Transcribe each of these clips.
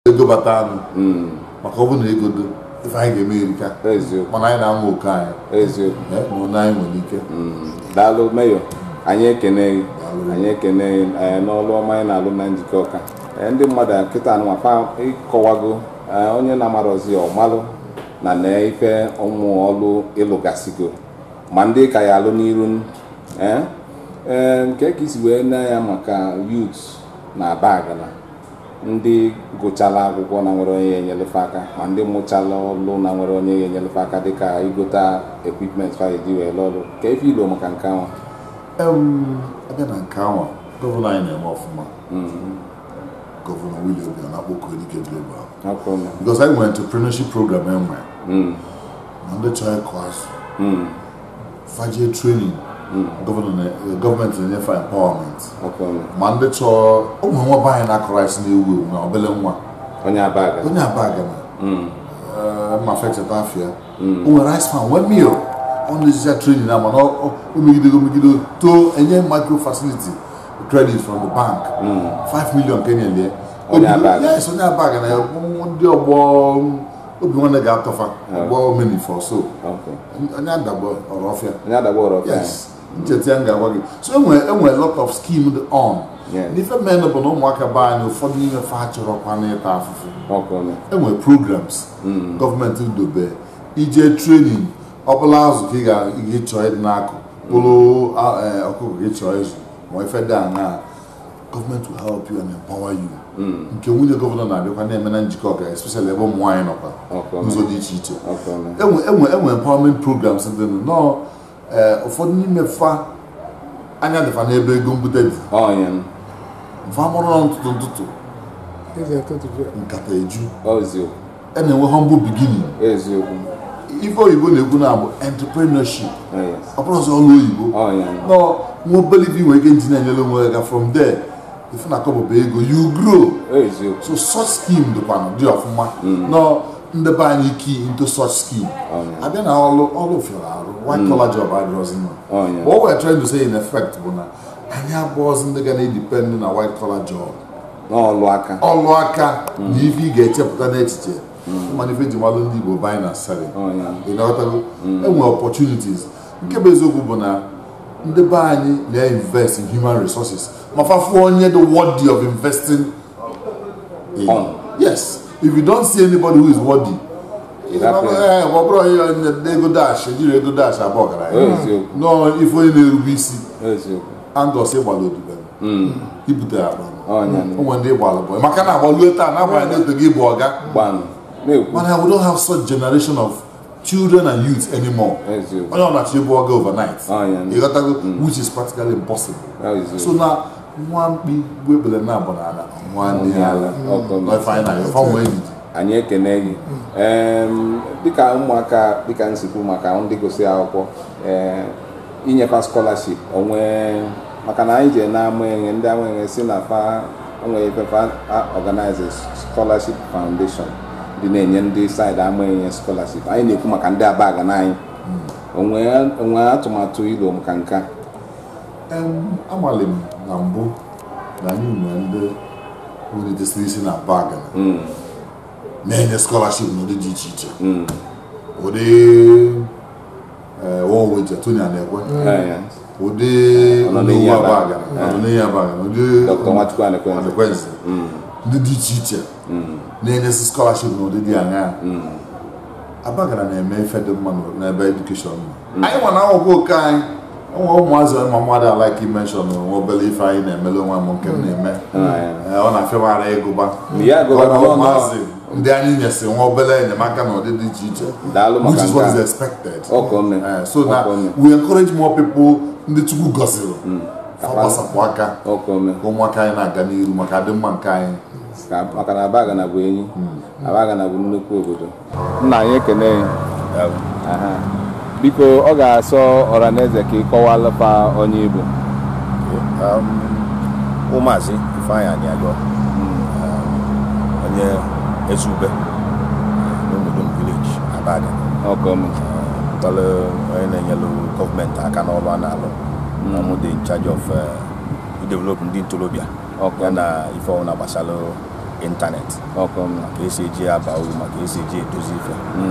ego bata anụ maka ọ bụ na ego dị ife anyị ga-eme erika eziokwu mana anyị na-amụ oke anyị eziokwu eh, na ụlọ anyị nwere ike daalụ meyo anyị ekene gị anyị ekene gị ee, n'ọlụ ọma anyị na-alụ na njikọ ọka Ee, ndị mmadụ a kịta anụmafa ịkọwago ee, onye na-amarozi ọmalụ na na ife ụmụ ọlụ ịlụgasigo ma ndị ka ya alụ n'iru ee ee nke ka isi wee na ya maka youth na bagana ndị gụchala akwụkwọ na nwere onye enyelefe aka ma ndị mụchala ọlụ na nwere onye enyelefe aka dịka igota equipment faji wee lụọ ọrụ ka efe ilo maka nke ahụ Em, abịa na nke ahụ gọvanọ anyị na-eme ọfụma gọvanọ Willie Obianọ na-akpọku Edike Global akwụrụ because anyị nwere entrepreneurship program enwe ma ndị chọrọ ịkụ azụ fajie training gọvanọ na- eh, gọọmenti na-enyefe empowerment akwụrụ ma ndị chọọ ụmụ nwa be anyị na-akụ rice na-ewu ewu na obele nwa onye abaga onye abaga na ma fechata afịa o nwere rice farm one meal ọ na-ejicha training na mana o megidego megide too enye micro facility credit from the bank 5 million ka enyelie Onye Abaga. yes onye abaga na ụmụ ndị ọgbọ obi nwanne ga-atọfa ọgbọ menifọ so Okay. onye adagbo ọrọfịa onye adagba ọrụ yes ncheta ya m ga-agwa gị so enwere enwere lot of scheme dị on Yes. n'ife menụ bụ na ụmụaka be anyị ụfọdụ n'ime fa chọrọkwa n'ịta afụfụ ọkụrụ enwere programs gọọmenti dobe ije trenin ọbụla azụ ka ị ga-ịchọ ịdị n'akụ bụrụ a- eh, ọkụkọ ka ị chọọ ịzụ ma ife dị aṅaa gọọmenti will help you and empower you nke nwunye gọvanọ na-abịakwa na-eme na njikọ ọka especially ebe ụmụ nwaanyị nọkwa ọkụrụ n'ụzọ dị iche iche ọkụrụ enwe enwe enwe empowerment programs dị nụ nọọ eh, ụfọdụ n'ime fa anya dịfa n'ebe ego mbute dị ọnya mfa mụrụ nọ ntụtụ ntụtụ nkata eju eziokwu a na-enwe humble beginning eziokwu ife oyibo na-ekwu na bụ entrepreneurship Oh, yes. ọ bụrụ ọzọ ọrụ oyibo ọnya nọ nwa obere ife nwere ike nji na-enyere onwe ya from there ife na akọbụba ego you grow eziokwu so such scheme dịkwanụ dị ọfụma nọ ndebe anyị key into such scheme abịa na ọrụ ọrụ fịara arụ white collar job adịrọzi mma ọnya What we're trying to say in effect bụ na anyị abụọzi ndị ga na-edepend na white collar job n'ọlụ aka ọlụ aka na ife ị ga-echepụta n'echiche mana ife ji malụ ndị Igbo buying and selling ọnya ị na-aghọtago enwere opportunities nke bụ eziokwu bụ na ndị be anyị na-invest in human resources ma fafuo onye the worthy of investing in. On. yes if you don't see anybody who is worthy Ị hapụ ya. Eh, ọ bụrụ onye onye ego dash ejiri ego dash abụọ ọgaranya eziokwu nọọ ife onye na-erube isi eziokwu andọs ịgbala odibe ibute akpa ọnya onwe ndị ịgbala bụ maka na agbalue taa n'agbanyeghị na otu gị bụ ọga gbanụ na-ekwu mana we don't have such generation of children and youth anymore eziokwu onye ọ na-achọ ịbụ ọga overnight ọnya ịghọtago which is practically impossible eziokwu so na nwa mkpi bụ ebele na abụ n'ala nwa ndị ala ọkụ ife anyị na ife ọnwa ejiji anyị ekene gị Em, dịka ụmụaka dịka nsikwu maka ndị gụsị akwụkwọ ee inyefa scholarship onwe maka na anyị jee na-ama enye ndị ama enye si na fa onwe ifefa organize scholarship foundation dị na-enye ndị saịdị ama enye scholarship anyị na-ekwu maka ndị abaga na anyị onwe onwe atụmatụ ilo maka nke a Em, amalị m na mbụ na anyị nwere ndị welitasịrị isi na bag na-enye scholarship n'ụdị dị iche iche ụdị oweje Tony Anekwe Ee, ụdị Ọnọnịyi Oluwa Abaga. Abaga, Ọnọnịyi Abaga, ụdị Dr. Nwachukwu Anekwenze. Anekwenze. ndị dị iche iche na-enyesi scholarship n'ụdị dị aṅaa Abagana na-eme ife dị mma n'ebe edukeshọn nọ anyị nwa na akwụkwọ oke anyị enwe ụmụazị ma mmadụ alaiki menshọn nwe obere ife anyị na-emele onwe m nke m na-eme Ee, ọ na-afịaghara ịgụba Ya gụba Ọ na na ọ nọ- ụmụazị ndị anyị nyesi nwa obere enyemaka n'ụdị dị iche iche Daalụ maka which is what nke is a. expected Ọkụ nne. Eh, so na Ọkụ nne. we encourage more people ndị Chukwu gọziri ka gbasapụ aka ọkụ ome ka ụmụaka anyị na-aga n'iru maka adịmma nke anyị Ka- maka na Abagana bụ enyi Abagana bụ nnukwu obodo nna anyị ekene ya Aha. biko ọ ga-asọ ọraneze ka ị kọwalụpa onye Igbo ụmụazị ifeanyị anyị agọ onye ezube n'obodo village abaga ọkụ ome tọrọ onye na-enyelu gọọmenti aka n'ọrụ a na-alụ ọmụ dị in charge of idevelop ndị ntorobịa ọkụ ya na ife ọbụla gbasara ịntanetị ọkụ mme ka esi eji ya aba uru maka esi eji edozi ife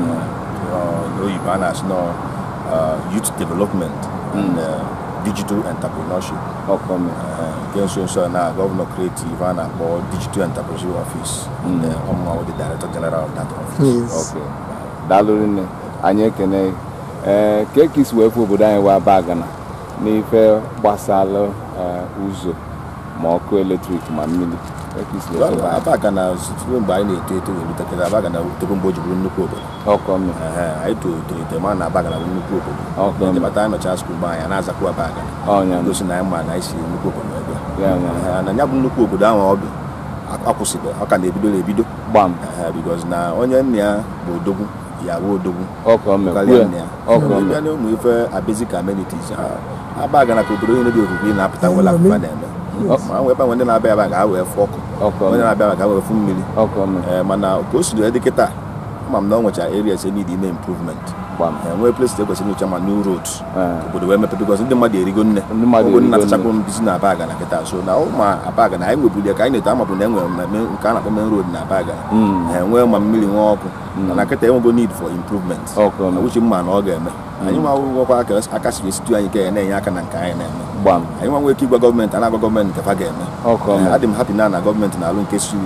Ọ, n'oyibo a na-asị nọ uh, youth development and uh, digital entrepreneurship ọkụ mme Uh, nke nso nso a na gọvanọ creative a na-akpọ digital entrepreneurship office and uh, ọmụma the director general of that office Yes. ok daalụ rinne anyị ekene ee ka ka isi wee fụ obodo anyị wee bagana n'ife gbasara ee, ụzọ ma ọkụ eletrik ma mmiri Ka ka isi wee fụ ebe anyị? abaga na site mgbe anyị na-eto eto wee rutekere abaga na rutekwe mgbe o ji bụrụ nnukwu obodo ọkụ mme Ehe, anyị tolitere ite ma na abaga na bụ nnukwu obodo ọkụ mme Ejebata anyị nọcha skuul mgbe anyị a na-azakwa abaga ọnya gosi na anyị ma na anyị si nnukwu obodo ebe a. ya nya Ehe, na ya bụ nnukwu obodo ahụ ọ bụ akwụsịbe ọ ka na-ebido na-ebido gbam Ehe, because na onye nna ya bụ odogwu ya bụ odogwu ọkụ mme karịa kwue nna ya ọkụ mme bịa na ụmụ ife a basic amenities ha- abaga na ka obodo onye dị ofufe na-apụta nwere akụkọ na-eme ma nwee ebe nwere ndị na-abịa aba ga ha wee fụ ọkụ ọkụ onye mme na-abịa aba ga ha wee fụ mmiri ọkụ mme Ee, mana ka o si wee dị kịta ama m na ọ nwechara areas e need ime improvement gbam enwee place ekwesịrị nyocha ma new roads Ee. obodo wee mepe because ndị mmadụ erigo nne Ndị mmadụ Ogo nna erigo nne. tachakwa m bisi na abaga na kịta so na ụmụ abaga na anyị nwebuli ya ka anyị na-eto amabụ na enwere mmemme nke a na-akpọ main road na abaga enwee ma mmiri nwee ọkụ mana kịta enwego need for improvement ọkụ mme uche mma na ọ ga-eme anyị nwa nwekwa aka aka siri esitu anyị ka ya na-enye aka na nke anyị na-eme gbam anyị nwa nwee ike ịgwa gọọmenti a na-agwa gọọmenti nke fa ga-eme ọkụ Ee, mme adị m hapi na na gọọmenti na-alụ nke si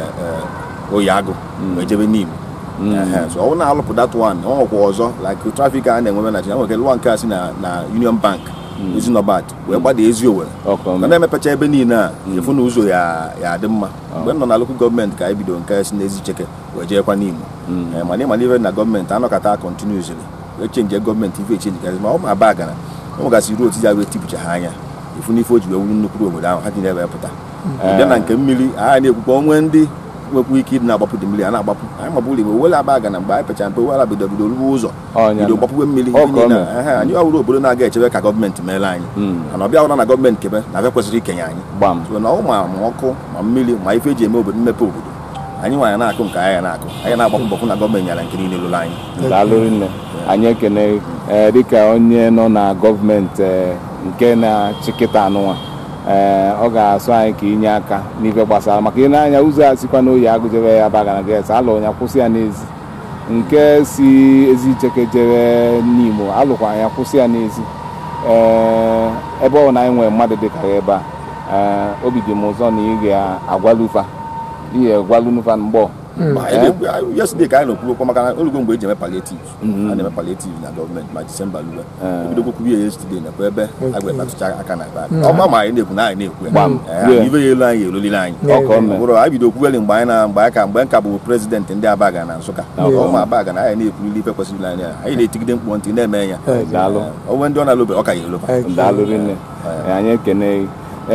oyi agụ wee jebe n'Imo Ehe, so ọ bụrụ na alụpụ dat one ọ nwekwa ọzọ like trafik a na-enwebe na Naịjirịa nwere lụwa nke a si na na Union Bank Ezinọbat wee gbada ezi Owerri ọkụ ka mme na-emepecha ebe niile a efu na ụzọ ya ya adị mma mgbe m nọ na lokal gọọmenti ka anyị bido nke si n'ezi cheke wee jeekwa n'Imo Ee, mana ịma n'ife na gọọmenti anọkọta kontinuuzili wee chenji gọọmenti ife echenji gazi ma ọ ma aba gara o nwegasị ruo otu ya wee tipụcha ha anya ifu n'ife o ji wee wuru nnukwu obodo ahụ ha ji na-ebe pụta bịa na nke mmiri anyị na-ekwukwa onwe ndị nwekwa ike ịdị na-agbapụ dị mmiri a na-agbapụ anyị mabụrụ igbe wele aba aga na mgbe anyị pechara mpe wela bido bido ruo ụzọ ọnya bido gbapụwe mmiri Ọ ihe ka ọ niile mere. a. Ehe, anyị ọhụrụ obodo na-aga echebe ka gọọmenti meere anyị mana ọbịa hụra na gọọmenti kebe na abịa kwesịrị ikenye anyị gbam so na ọ ma ma ọkụ ma mmiri ma ife eji eme obodo mmepe obodo anyị nwaanyị na-akụ nke anyị na-akụ anyị na-agbapụ mbọ hụ na gọọmenti nyara nke niile lụrụ anyị daalụ rinne anyị ekene ee dịka onye nọ na gọọmenti ee, nke na-achịkịta anụnwa ee ọ ga-asụ anyị ka inye aka n'ife gbasara maka ị na-anya ụzọ a sikwa n'oyi agụjebe ya bagana ges alụ ya kwụsị ya n'ezi nke si ezi icheke jere n'imo alụkwa ya kwụsị ya n'ezi ee ebe ọ na anyị nwere mmadụ dịka ya ebe a ee obi dị m ụzọ na ị ga-agwalufa ihe gwalunufa mgbọ Ma anyị na-ekwu- anyị- yesterday ka anyị na-ekwu okwu maka na olugo mgbe eji eme palliative a na-eme palliative na gọọmenti ma disemba luwe ebido kwukwu ya yesterday nakwa ebe a ga-ekpatụcha aka na ebe a. ọ ma anyị na-ekwu na anyị na-ekwu ya Gbam. Ee, Yeah. ibe ya elu anyị elolile anyị ọkọ mme bụrụ anyị bido kwuweli mgbe anyị na mgbe anyị ka mgbe nka bụ prezidentị ndị abaga na nsụka ụmụ abaga na anyị na-ekwurili ife kwesịrị anyị anyị na-etigide mkpụ ntị na-eme ya daalụ onwe ndị ọ na-alụbe ọ ka ya eloba daalụ rinne anyị ekene gị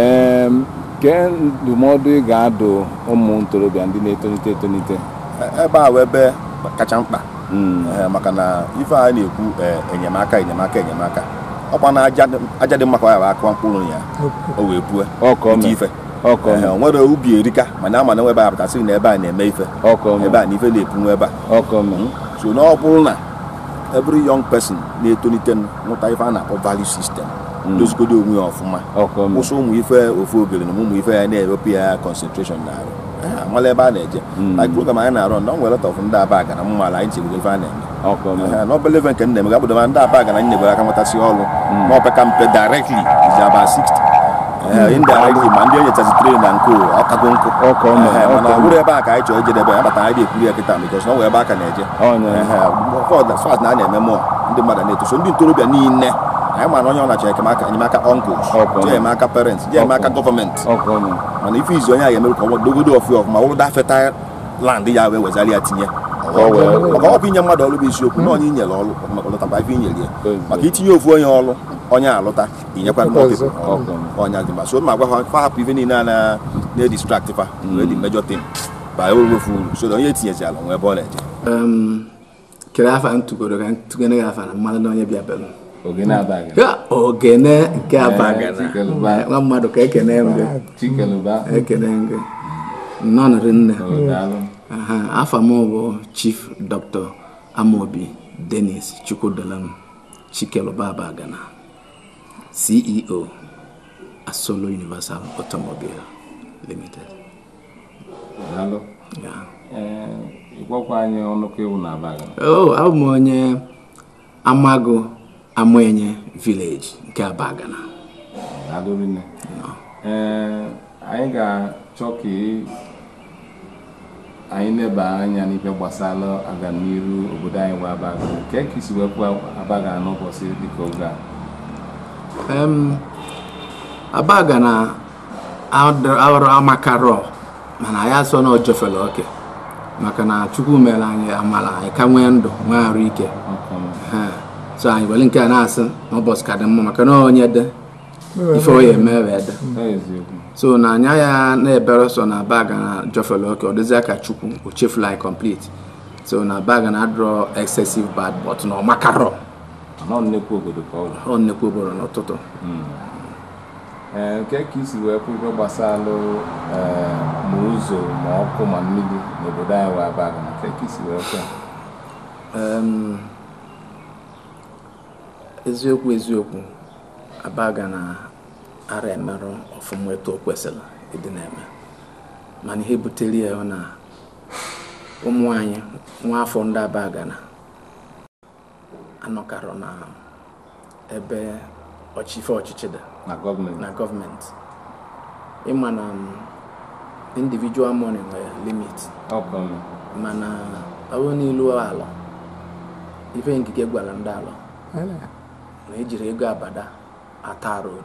Em, kee ndụmọdụ ị ga-adụ ụmụ ntorobịa ndị na-etonite etonite ebe a bụ ebe kacha mkpa Mm, Ee, maka na ife a na-ekwu ee, enyemaka enyemaka enyemaka ọkwa na aja dị- aja dị mma ka ọ ya bụ akụwa mkpụrụ ya o wee pue ọkọ ite me ife ọkọ Ee, me o nwere ubi erika mana ama na ebe a pụtasịrị na ebe a na-eme ife ọkọ me ebe a na ife na-epunwu ebe a ọkọ me so na ọ bụrụ na every young person na-etolite nwụta ife a na-akpọ value system dozigodo onwe ya ọfụma ọkọ me kwụsị ụmụ ife ofu ogere na ụmụ ife ya na-ewepụ ya concentration na arụ amala ebe a na-eje like program anyị na-arụ na ọ nwere lot of ndị aba aga na mmala anyị chegburu ife a na-eme ọkọ me Ehe, n'obele ebe nke nna m ga-abụdoma ndị aba aga na anyị na-egwere aka nwetasị ọrụ ma opeka mpe directly is about 60 Ehe, indirectly ma ndị enyechazi train na nke ọkago nkụ ọkọ me Ehe, mana ọkọ ọ me bụrụ ebe a ka anyị chọrọ ijedebe ya bata anyị na-ekwuru ya kịta because na ọ nwere ebe aka na-eje ọnya fat na a na-eme mụọ ndị mmadụ na-eto so ndị ntorobịa niile anyị ma na onye ọ na-achọ enyemaka enyemaka uncles Ọkụ. je enyemaka parents je enyemaka gọọmenti ọkọ me mana ife izi onye a ga-emerụ ka ọ dogodo ọfụ ọfụma wụrụ da feta land ya wee wezara ya tinye Ka ọ wee- maka ọ bụ inye mmadụ ọrụ bụ isiokwu na onye inyere ọrụ maka ọlụtakwa ife inyere ya Ezi. maka itinye ofu onye ọrụ onye alụta inyekwa ndị Ọzọ. ọrụ Ọkụ. onye dị mma so ma gwa ha fa hapụ ife niile a na- na-edistract fa wee dị mejọ tim ba owefu uru so na onye etinyezila nwee ebe ọ na-eje um, kere afa ntugoro ka ntugene gị afa na mmadụ na onye bịa belu oge na-abaghị ya ogene nke abagana Chikeluba. Eh, nwa mmadụ ka ekene m gị chikeluba ekene m gị nnọọ nọrị nne daalụ Aha, afa m bụ chief dr amobi denis chukwudolam chikeluba abagana ceo asolo universal automobile limited daalụ Ya. ee ịgwakwa anyị ọnụkọ ewu na abaga Oh, abụ m onye Amago Amoenye village nke Abagana. daalụ rinne ee anyị ga-achọ ka ị- anyị leba anya n'ife gbasara aganiru obodo anyị bụ abaga nke ka isi wepụ abaga n'ụbọchị dịka oge a Um, Abagana awụrụ amakarọ mana ya so na ojofere oke maka na Chukwu mere anyị amala anyị ka nwee ndụ nwee arụ ike Ọka m. Ha. so anyị were nke a na-asị na ụbọchị ka dị mma maka na onye dị ife onye eme wee dị Ọ eziokwu so na anya ya na-ebere so na baga na jofele oke ọ dịzịa ka chukwu o chefula anyị complete so na baga na adrọ excessive bad but na ọmakarọ anọ nnekwu obodo ka ọ bụ ọ nnekwu obodo n'ụtụtụ ee nke ka isi wee kwụ ife gbasalụ ee ma ụzọ ma ọkụ ma mmiri n'obodo anyị wee abaga na nke ka isi wee kwụ Em, eziokwu eziokwu abaga na ara emerụ ọfụma etu o kwesịrị ịdị na-eme mana ihe butere ya bụ na ụmụ anyị nwa afọ ndị abaga na anọkarọ na ebe ọchịfe ọchịchị dị na gọọmenti na gọọmenti ịma na um, individual money nwere limit ọka m. mana ọ bụrụ n'ilu ala ife nkike gwara ndị ala na ejiri ego abada ata road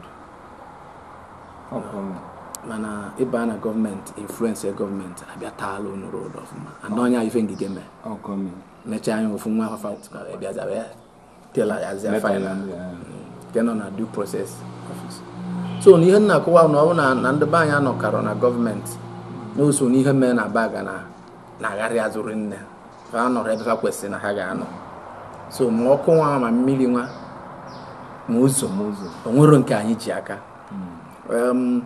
ọka m. mana ịba na gọọmenti influence gọọmenti abịa taala unu road ọfụma ana onye ife ngige mee ọka m. mechaa anya ofu nwa afafa bịaza wee tela yazia Meta final ya ndị a. nke nọ na due process office so na ihe nna akọwa na ọ bụ na na ndị be anyị anọkarọ na gọọmenti na o so n'ihe mee na baga na na-agharị azụrụ nne ha nọrọ ebe ha kwesịrị na ha ga-anọ so ma ọkụ nwa ma mmiri nwa ma ụzọ ma ụzọ o nwero nke anyị ji aka um,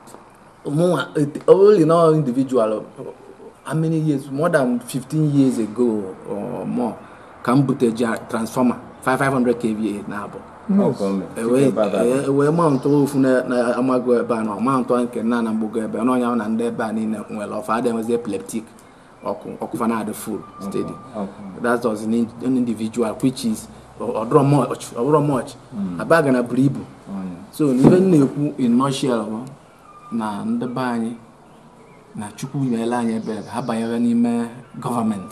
mụnwa it- ọ bụrụ na individual how many years more than 15 years ago or more ka m bute ja- transformer 500 kva na abụ ọka m. ewee Ebe a bụ- e- wee maụntụ ofu na na- amago ebe a na ọmaụntụ nke nna na mgbogo ebe na ọnya na ndị ebe a niile nwere ọfa adị enwezi epileptic ọkụ ọkụfa na-adị full steady ọka that was an, in- an individual which is ọdụrọ much ọbụrọ much abaga na buru ibu so n'ihe m na-ekwu in nutshell bụ na ndị be anyị na chukwu nyere anyị ebere ka ha banyere n'ime gọọmenti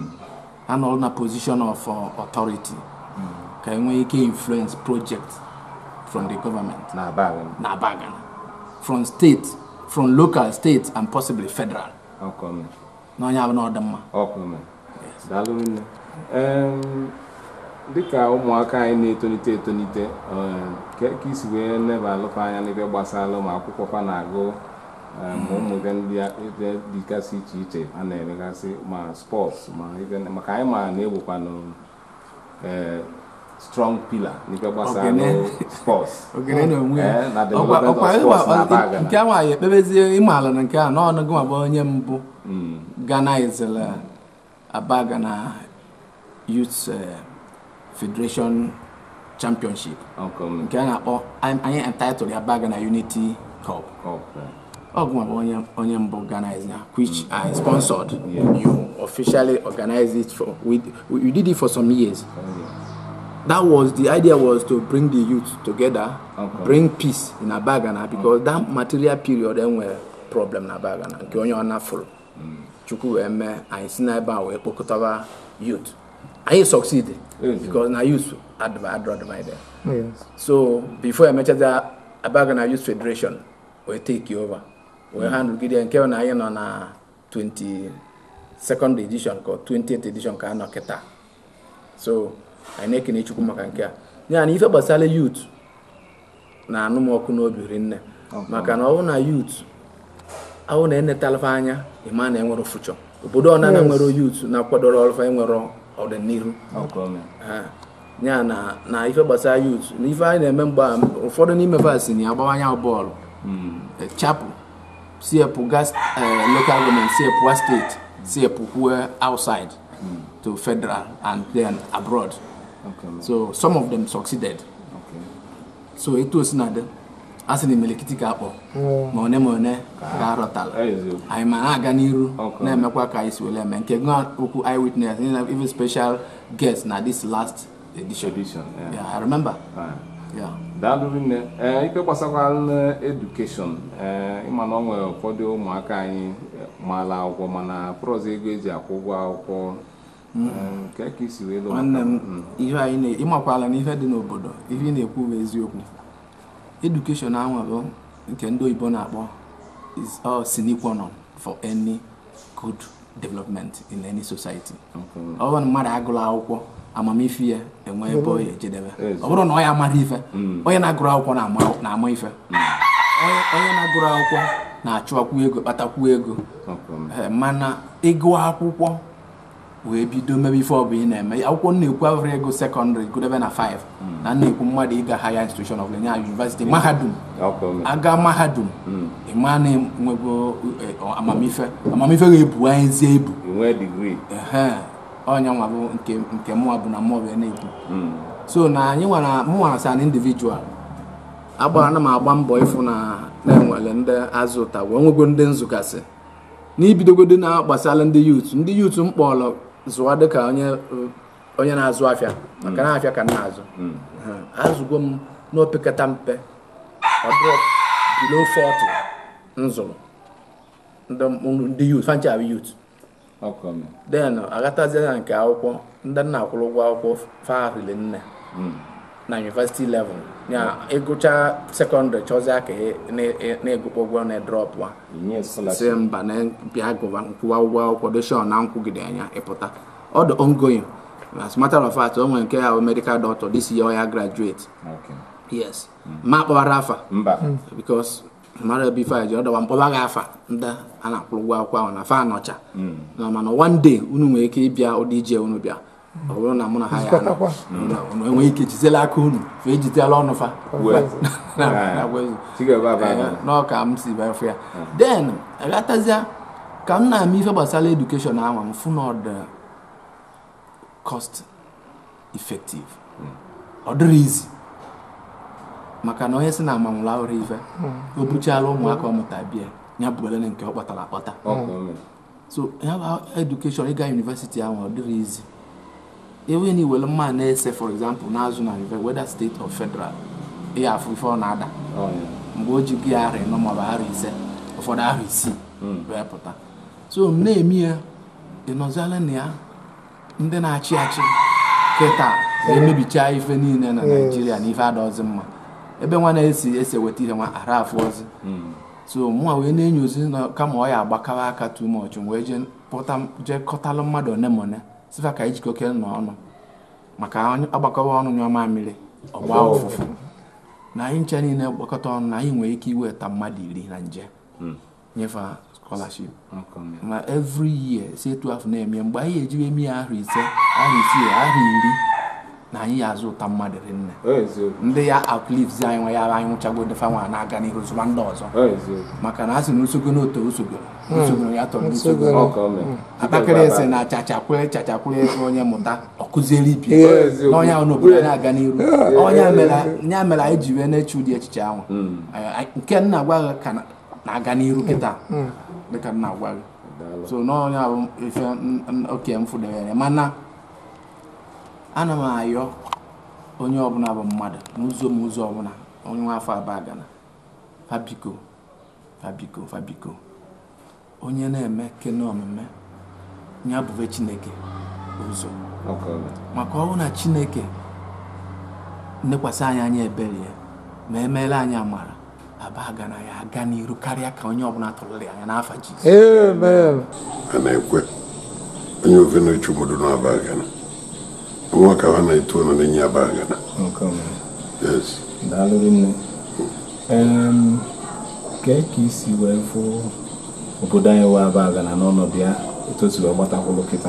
ha nọrọ na position of uh, authority ka enwee ike influence project from the government na abaga na abagana from state from local state and possibly federal ọka m. na onye abụ na ọdị mma ọkụ m. daalụ nne Em, dịka ụmụaka anyị na-etonite etonite em, ke ka isi wee leba alụkwa anya n'ebe gbasara ma akwụkwọ fa na-agụ em, ma ụmụ ibe ndị a- ibe dịgasị iche iche a na-emegasị ma spọts ma ibe maka anyị ma na-egbukwanụ eh, strong pillar n'ibe gbasara Ogene. spọts ogene na onwe ya Eh, na Ọkwa- development ọkwa of ịwa- sports na ọ- Abagana. nke ahụ anyị ekpebezie ịmaala na nke a na ọnụgụ ma bụ onye mbụ Mm, ganizela abagana youth eh, federation championship ọkụ m. nke a na-akpọ anyị entitled ya abagana unity cup ọkụ. Oguma bụ onye onye mbụ organize ya which I sponsored Yeah. you officially organized it for we, we did it for some years that was the idea was to bring the youth together Okay. bring peace in Abagana because that material period enwere problem na Abagana nke onye ọ nafụrụ chukwu wee mee anyị si n'ebe a wee kpokọtaba youth anyị succeed Yes. because na youth adv- adro divided so before emechaza Abagana Youth Federation wee take over wee handle gide nke na anyị nọ na 20 second edition ka 20th edition ka a nọ kịta so anyị na-ekene chukwu maka nke a ya na ife gbasara youth na anụ m ọkụ n'obi rinne maka na ọ bụ na youth ahụ na enetalfa anya ịma na enwere fuchọ obodo ọ na nwere youth na-akwadoro ọlụfa enwere ọdịnihu ọkụ m. Ah, ya na na ife gbasara youth na ife anyị na-eme mgbe a, ụfọdụ n'ime vas na agbawanya bọọlụ Eh, chapụ si epụ gas eh, local government si epụ steeti si epụ kwue outside to federal and then abroad ọkụ m. so some of them succeeded Okay. so etu o si na dị a sị na imelikiti ka akpọ ma one ma one ka arọtala eziokwu anyị ma na-aga n'iru Okay. na-emekwa ka anyị si wele eme nke gụọ okwu eyewitness even special guest na this last edition edition yeah. yeah, I remember Fine. yeah. daalụ rinne ee ife gbasakwara edukeshọn ee ịma na ọ nwere ụfọdụ ụmụaka anyị maala akwụkwọ mana prọz ego eji akwụ ụgwọ akwụkwọ Ee, nke ka isi wee lụ maka- nwanne m Mm. ihe anyị na ịmakwala na ihe dị n'obodo ihe ị na-ekwu bụ eziokwu edukeshọn ahụ bụ nke ndị oyibo na-akpọ is all sine qua non for any good development in any society Okay. ọ bụrụ na mmadụ agụrụ akwụkwọ amamife ya enwe ebe ọ ya ejedebe Ezi. ọ bụrụ na ọ ya amara ife onye na-agụrụ akwụkwọ na-ama- na-ama ife onye onye na-agụrụ akwụkwọ na-achụakwu ego kpatakwu ego Okay. Eh, mana ịgụ akwụkwọ wee bido mebe ife ọ bụ ị na-eme akwụkwọ m na-ekwu avụrụ ego sekọndịrị gụdebe na 5 na m na-ekwu mmadụ ịga higher institution of learning university mahadum Okay. aga mahadum ịma na enwego eh, amamife amamife ga-ebu anyị ezie ebu inwe digrii ehe ọnya nwa bụ nke nke mụnwa bụ na mụọ bụ na-ekwu so na anyị nwara mụnwa sa na individual agbara na m agba mbọ ịfụ na na-enwere ndị azụ ụta wee nwego ndị nzukasị n'ibidogodo na gbasara ndị yut ndị yut m kpọrọ zụwa dịka onye uh, onye na-azụ afịa maka na afịa ka m na-azụ Ehe, azụgo m n'opekata mpe ọ dịrọ below 40 nzụrụ ndị ndị yut fancha bụ yut Okay. den aghatazie na nke akwụkwọ ndị nna akwụrụ ụgwọ akwụkwọ farile nne na university level ya ịgụcha sekọndịrị chọzie ka ị na- na-egụkwa ụgwọ na drọp wa inye si scholarship mba na bịa gụba nkwụwa ụgwọ akwụkwọ doshon na nkwụgide anya ịpụta ọ dị ongoing as a matter of fact o nwere nke ya bụ medical doctor this year ọ ya graduate Okay. yes ma kpọbara afa mba because mara ebe ife a ji ọdọwa mkpọba gị afa ndị a na-akwụrụ ụgwọ akwụkwọ ahụ na fa anọcha na mana one day unu nwere ike ịbịa ụdị ije unu bịa ọ bụrụ na mụ na ha ya anọ unu- unu enweghị ike jizela aka unu fa ejitela ọnụ fa Well. Na- Ah. na- na- Chigaba aba Eh, aba. n'ọka m si befe ya then aghatazie ka m na-ama ife gbasara edukeshọn ahụ m fụ na ọ dị cost effective ọ dịrị izi maka na onye si na amanwụrụ ahụrụ ife o buchala ụmụaka ọmụta bịa ya bụrele nke ọ kpatara akpata Okay. so ya bụ edukeshọn ịga yunivesiti ahụ ọ dịrị izi ewe na iwere mma na-ese for example na-azụ na university whether state or federal ịya afụ ife ọ na-ada Oh, yeah. mgbe o ji gị arị nọ maọbụ arị ise ụfọdụ arị isii wee pụta so m na-eme ya ịnọziala na ya ndị na-achị achị kịta emebicha ife niile na naijiria na ife adọzi mma ebe nwa na-esi esi eweta ihe nwa ara afụ ọzi so mụnwa wee na-enyozi na kama ọ ya agbakawa aka too much m wee jee pụta jee kọtalụ mmadụ one ma one sifa ka ijikọke nọ ọnụ maka onye agbakọwa ọnụ nyụọ mamịrị ọgba ụfụfụ na anyị ncha niile gbakọta ọnụ na anyị nwere ike iweta mmadụ iri na nje nyefe ha scholarship Okay. ma every year si etu afọ na-eme mgbe anyị ejiwe eme ya ahụ ise ahụ isii ahụ iri na anyị ya azụ ụta mmadụ rinne Oh, eziokwu. ndị ya uplifts anyị nwe ya bụ anyị nwụchago defa nwa na-aga n'ihu zụba ndị ọzọ Oh, eziokwu. maka na a sị na usogo n'oto usogo usogo ya tọrọ n'usogo Okay, man. atakịrị ese na chachakwere chachakwere onye mụta ọkụziere ibi Oh, eziokwu. n'ọnya ahụ n'obodo na-aga n'iru ọnya mere nya mere anyị ji wee na-eche ụdị echiche ahụ Eh, nke nna agwa gị ka na- na-aga n'iru kịta dịka nna agwa gị Daalụ. so n'ọnya bụ ife n- n- oke m fụdebere mana ana m ayọ onye ọbụla bụ mmadụ n'ụzọ m ụzọ ọbụla onye nwa afọ abụọ gana fabiko fabiko fabiko onye na-eme kene omume ya bụve chineke ụzọ Okay, man. maka ọ bụ na chineke nnekwasị anyị anya ebere ya ma emeela anyị amara abaga na ya aga n'iru karịa ka onye ọbụla tụrụrụ anya n'afa jizọs Amen. a na-ekwe onye ofe na-echu obodo na-abagana nwa ka ha na-eto na n'enyi abagana Okay, man. yes daalụ rinne Em, kee ka isi wee fụ obodo anyị wee abaga na n'ọnọdụ ya etu o si wee gbatakwụlụ kịta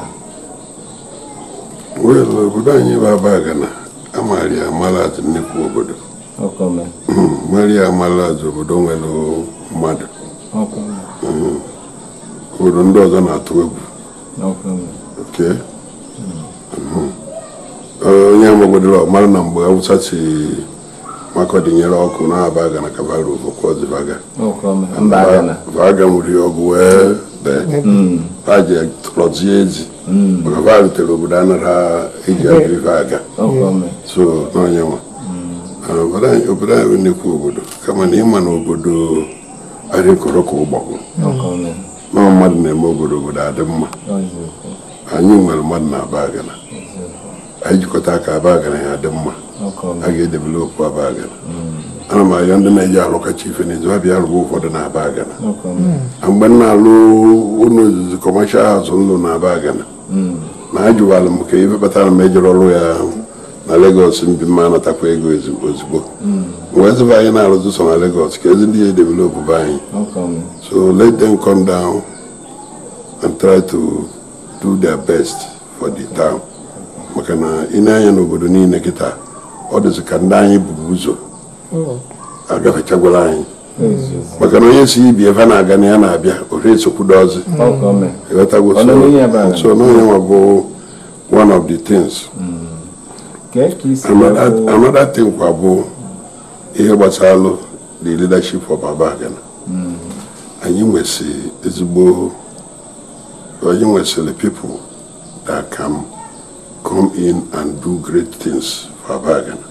wel obodo anyị bụ abagana amaghara ya amala atụ nnekwu obodo Okay, man. mara ya amala atụ obodo nwere mmadụ Okay, man. obodo ndị ọzọ na-atụ egwu Okay, man. oke onye amagodoro ọmara na mgbe awụsa si makọdị nyere ọkụ na-aba aga na kabara ofokwozivaga Okome. Mba Agana. vaga nwere ọgụ wee dee ha ji tụrọzie ezi maka va rutere obodo anara eji agụ ife aga Okome. so n'onye nwa Ah, obodo anyị obodo anyị bụ nnukwu obodo kama na ịma na obodo adịkọrọ ka ụgbọgụ Okome. na mmadụ na-eme obodo obodo adị mma Eziokwu. anyị nwere mmadụ na aba agana anyị jikọta aka aba agana ya dị mma Okome. a ga-edevelopụ aba agana ana m arịọ ndị na-eji alụkacha ife n'izu ha bịa rụba ụfọdụ na aba agana Okome. na mgbe m na-alụ ụlọ ozizi kọmashal haus nlụ na aba agana na ajụwala m ka ife kpatara m ejere ọrụ ya na legos mbi mma anatakwa ego ezi- ozugbo wee zụba anyị na-arụzi so na legos ka ezi ndị ya edevelopụ be anyị Okome. So let them come down and try to do their best for the town. maka na ị na-anya n'obodo niile kịta ọ dịzị ka ndị anyị buru ụzọ agafechagwala anyị Eziokwu. maka na onye si ibi ebe na-aga na ya na-abịa ore esokwudozi Okome. ịghọtago Ọ nọ n'ihe ebe a? so n'onye nwa bụ one of the things Kee ka isi another wee bụ- another thing kwa bụ ihe gbasalụ the leadership of Abagana anyị nwesị ezigbo anyị nwesịrị people that can come in and do great things for Abagana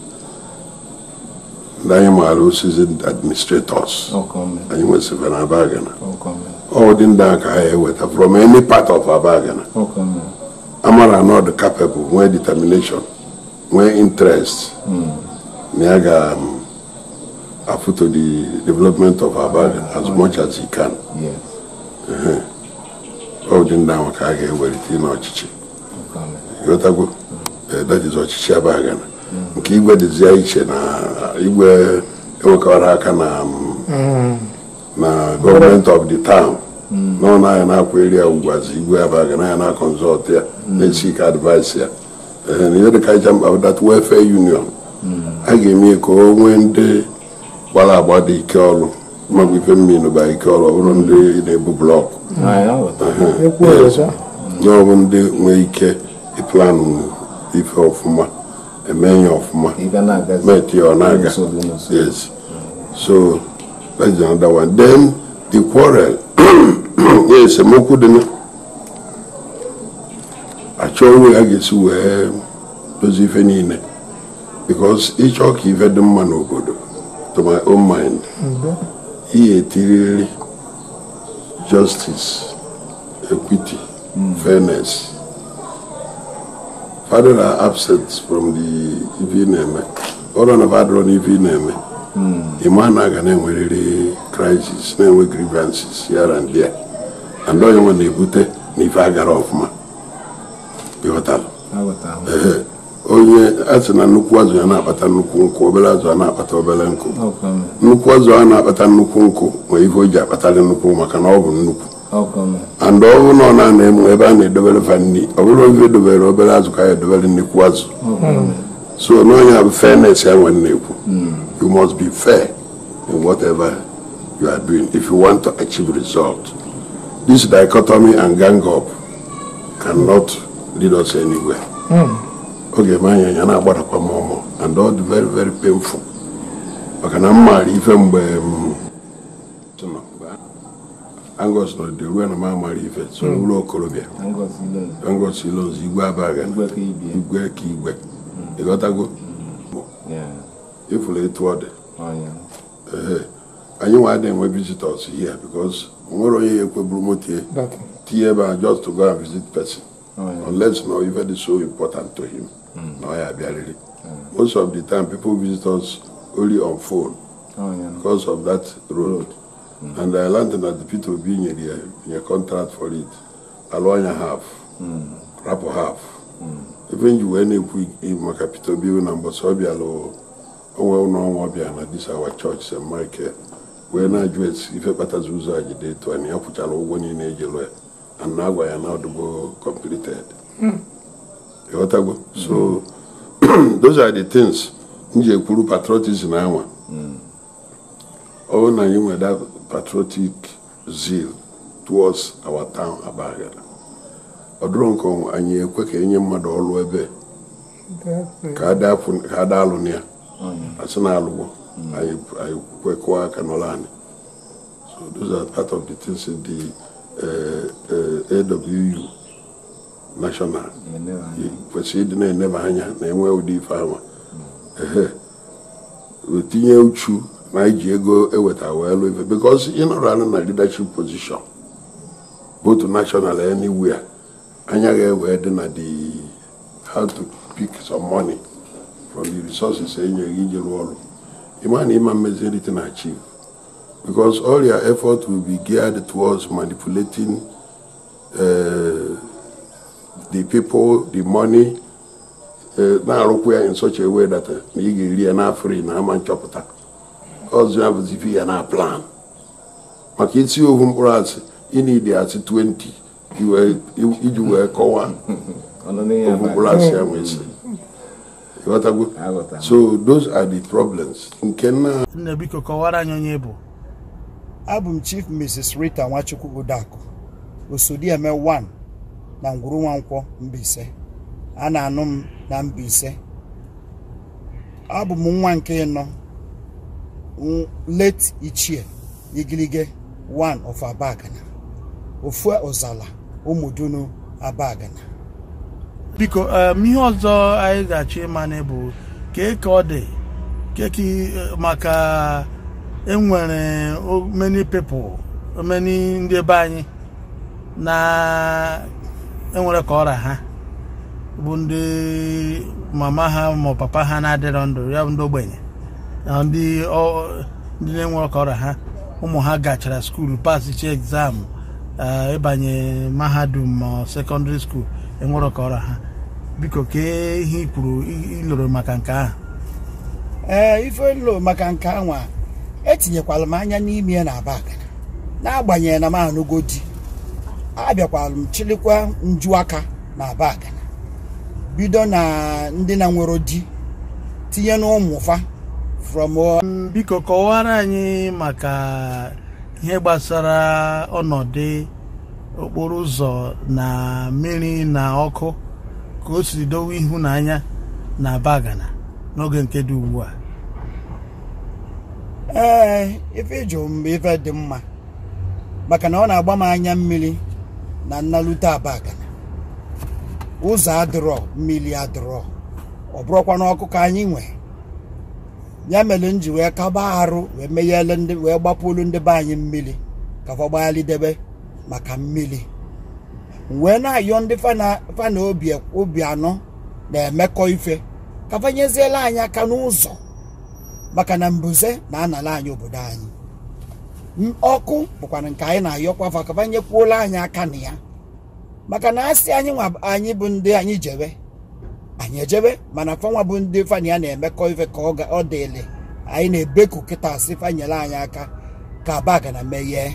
ndị anyị maara osisi administrators Okome. anyị nwesịrị na Abagana Okome. ọ dị ndị a ka anyị eweta from any part of Abagana Okome. amara na ọ dị capable nwee determination nwee interest na ya ga um, afoto the development of Abadan as much as he can Yes. ọ dị ndị ahụ ka a ga-ewelite n'ọchịchị Okome. ghọtago Eh, that is ọchịchị Abadan nke igwe dịzie iche na igwe enwekọrọ aka na um, na gọọmenti of the town nọ na ya na-akwa eri ya ugwazi igwe Abadan ya na consult ya na-esi ka advice ya Eh, na ihe dịka ịcha mkpa bụ that welfare union a ga-eme ka o nwee ndị gbara agba dị ike ọrụ magwa ife mmiri ba ike ọrụ ọ bụrụ ndị na-ebu blọkụ Anyị aghọtara. ekwu ọzọ na ọ bụ ndị nwee ike ịplanụ ife ọfụma eme ya ọfụma Ị ga na-agazi. met ya ọ na-aga N'usoro, n'usoro. yes so that's another one then the quarrel ya esemokwu dị na achọ onwe a ga-esi wee dozie ife niile because ịchọ ka ife dị mma n'obodo to my own mind ihe etiriri justice equity fairness father are absent from the ife ị na-eme ọrụ na father na ife ị na-eme ịma na aga na-enwerịrị crisis na-enwe grievances here and there and onye nwe na-ebute na ife agara ọfụma ịghọtara Aghọtara. Ehe. onye a sị na nnukwu azụ ya na-akpata nnukwu nkụ obere azụ a na-akpata obere nkụ Okome. nnukwu azụ a na-akpata nnukwu nkụ nwere ife o ji akpatara nnukwu maka na ọ bụ nnukwu Okome. and ọ bụrụ na ọ na-ana emu ebe a na-edobere fa nri ọ bụrụ ife edobere obere azụ ka ya edobere nnukwu azụ so n'onye bụ fairness ya nwere na-ekwu you must be fair in whatever you are doing if you want to achieve result this dichotomy and gang up cannot lead us anywhere oge m anya ya na-agbadakwa m ọmụ and all the very very painful maka na m maara ife mgbe m Angus nọ dị ruo na m amara ife so ụlọ okorobịa Ngozi Ilon. Angus Ilonzi igwe abaga Igwe ka ibie. igwe ka igwe ịghọtago Yeah. ịfụrụ etu ọ dị Ọnya. Ehe. anyị nwa adịghị enwe visitors here because o nwere onye ya ekweburu moto ya that tinye ebe a just to go and visit person Ọnya. unless na ife dị so important to him na ọ ya abịarịrị most of the time people visit us only on phone Ọnya. because of that road and I learned that the Peter Obi nyere ya nye contract for it alụ anya half rapụ half ebe nji wee na-ekwu i- maka Peter Obi na mbọsị ọ bịalụ onwe ụlọ ọnwa ọbịa na this our church St. Michael wee na-ajụ esi ife kpatazi ụzọ a jide etu anyị ya kwụchara ụgwọ niile eji lụ ya and na agwa ya na ọdụgo completed ịghọtago so those are the things m ji ekwuru patriotism anwa ọ bụrụ na anyị nwere that patriotic zeal towards our town Abagana ọ dụrụ nke ọnwa anyị ekwe ka enye mmadụ ọrụ ebe ka ada afụ- ka ada alụ na ya asị na alụgwọ anyị anyị kwekọọ aka n'ụlọ anyị so those are part of the things in the uh, uh, AWU national I kwesịrị ịdị na-eneba anya na enwe ụdị ife ahụ ehe wetinye uchu na iji ego eweta wee lụ ife because ịnọrọ anụ na leadership position both national anywhere anya ga-ewe dị na the how to pick some money from the resources enye gị iji rụọ ọrụ ịma na ịma mmezi everything achieve because all your effort will be geared towards manipulating uh, the people the money uh, na-arụkwa ya in such a way that uh, na ị ga-eri ya na free na ama nchọpụta ọzọ ya bụzi ife ya na plan maka isi ohu mkpụrụ asị ịnidi asị 20 iwe- iji wee kọwaa ohu mkpụrụ asị ya nwee si ịghọtago Aghọtara m. so those are the problems nke nna nne biko kọwara anyị onye bụ abụ m chief mrs rita nwachukwu odaku osodieme 1 na ngwuru nwankwọ Mbaise a na-anụ m na Mbaise abụ m nwa nke ịnọ n- late ichie igilige 1 of abagana ofu ọzala ụmụdunu abagana biko em, ihe ọzọ anyị ga-achọ ịmana bụ kee ka ọ dị keki maka enwere o- many people many ndị be anyị na enwere ka ọra ha bụ ndị mama ha ma papa ha na-adịrọ ndụ ya bụ ndị ogbenye na ndị ọ- ndị na-enwere ka ọra ha ụmụ ha gachara skuulu pasicha egzam eh, ịbanye mahadum ma sekọndịrị skuul enwere ka ọra ha biko kee ihe i kwuru i- iloro maka nke ahụ ee ife nlo maka nke anwa etinyekwala m anya n'ime ya na abagana n'agbanyeghị na m anụgo di abịakwala m chilikwa nju aka na abagana bido na ndị na nwere di tinye na ụmụfa from uh, biko kọwara anyị maka ihe gbasara ọnọdụ okporo ụzọ na mmiri na ọkụ ka o siri dowe ịhụnanya na bagana n'oge nke dị ugbu a ee ife ịjụ m bụ ife dị mma maka na ọ na-agba m anya mmiri na nnalute abagana ụzọ adịrọ mmiri adịrọ ọ bụrụkwa n'ọkụ ka anyị nwee ya mere m ji wee kaba arụ wee meghele ndị wee gbapụlu ndị be anyị mmiri ka fa gbaghalidebe maka mmiri M wee na-ayọ ndị fana fana obi obi anọ na-emekọ ife ka fa nyeziela anyị aka n'ụzọ maka na mbuze na-anala anyị obodo anyị M- ọkụ bụkwana nke anyị na-ayọkwa fa ka fa nyekwuola anyị aka na ya maka na asị anyị nwa anyị bụ ndị anyị jebe anyị ejebe mana fanwa bụ ndị fana ya na-emekọ ife ka ọ ga- ọ dịle anyị na-ebeku kịta asị fa nyere anyị aka ka baga na meghee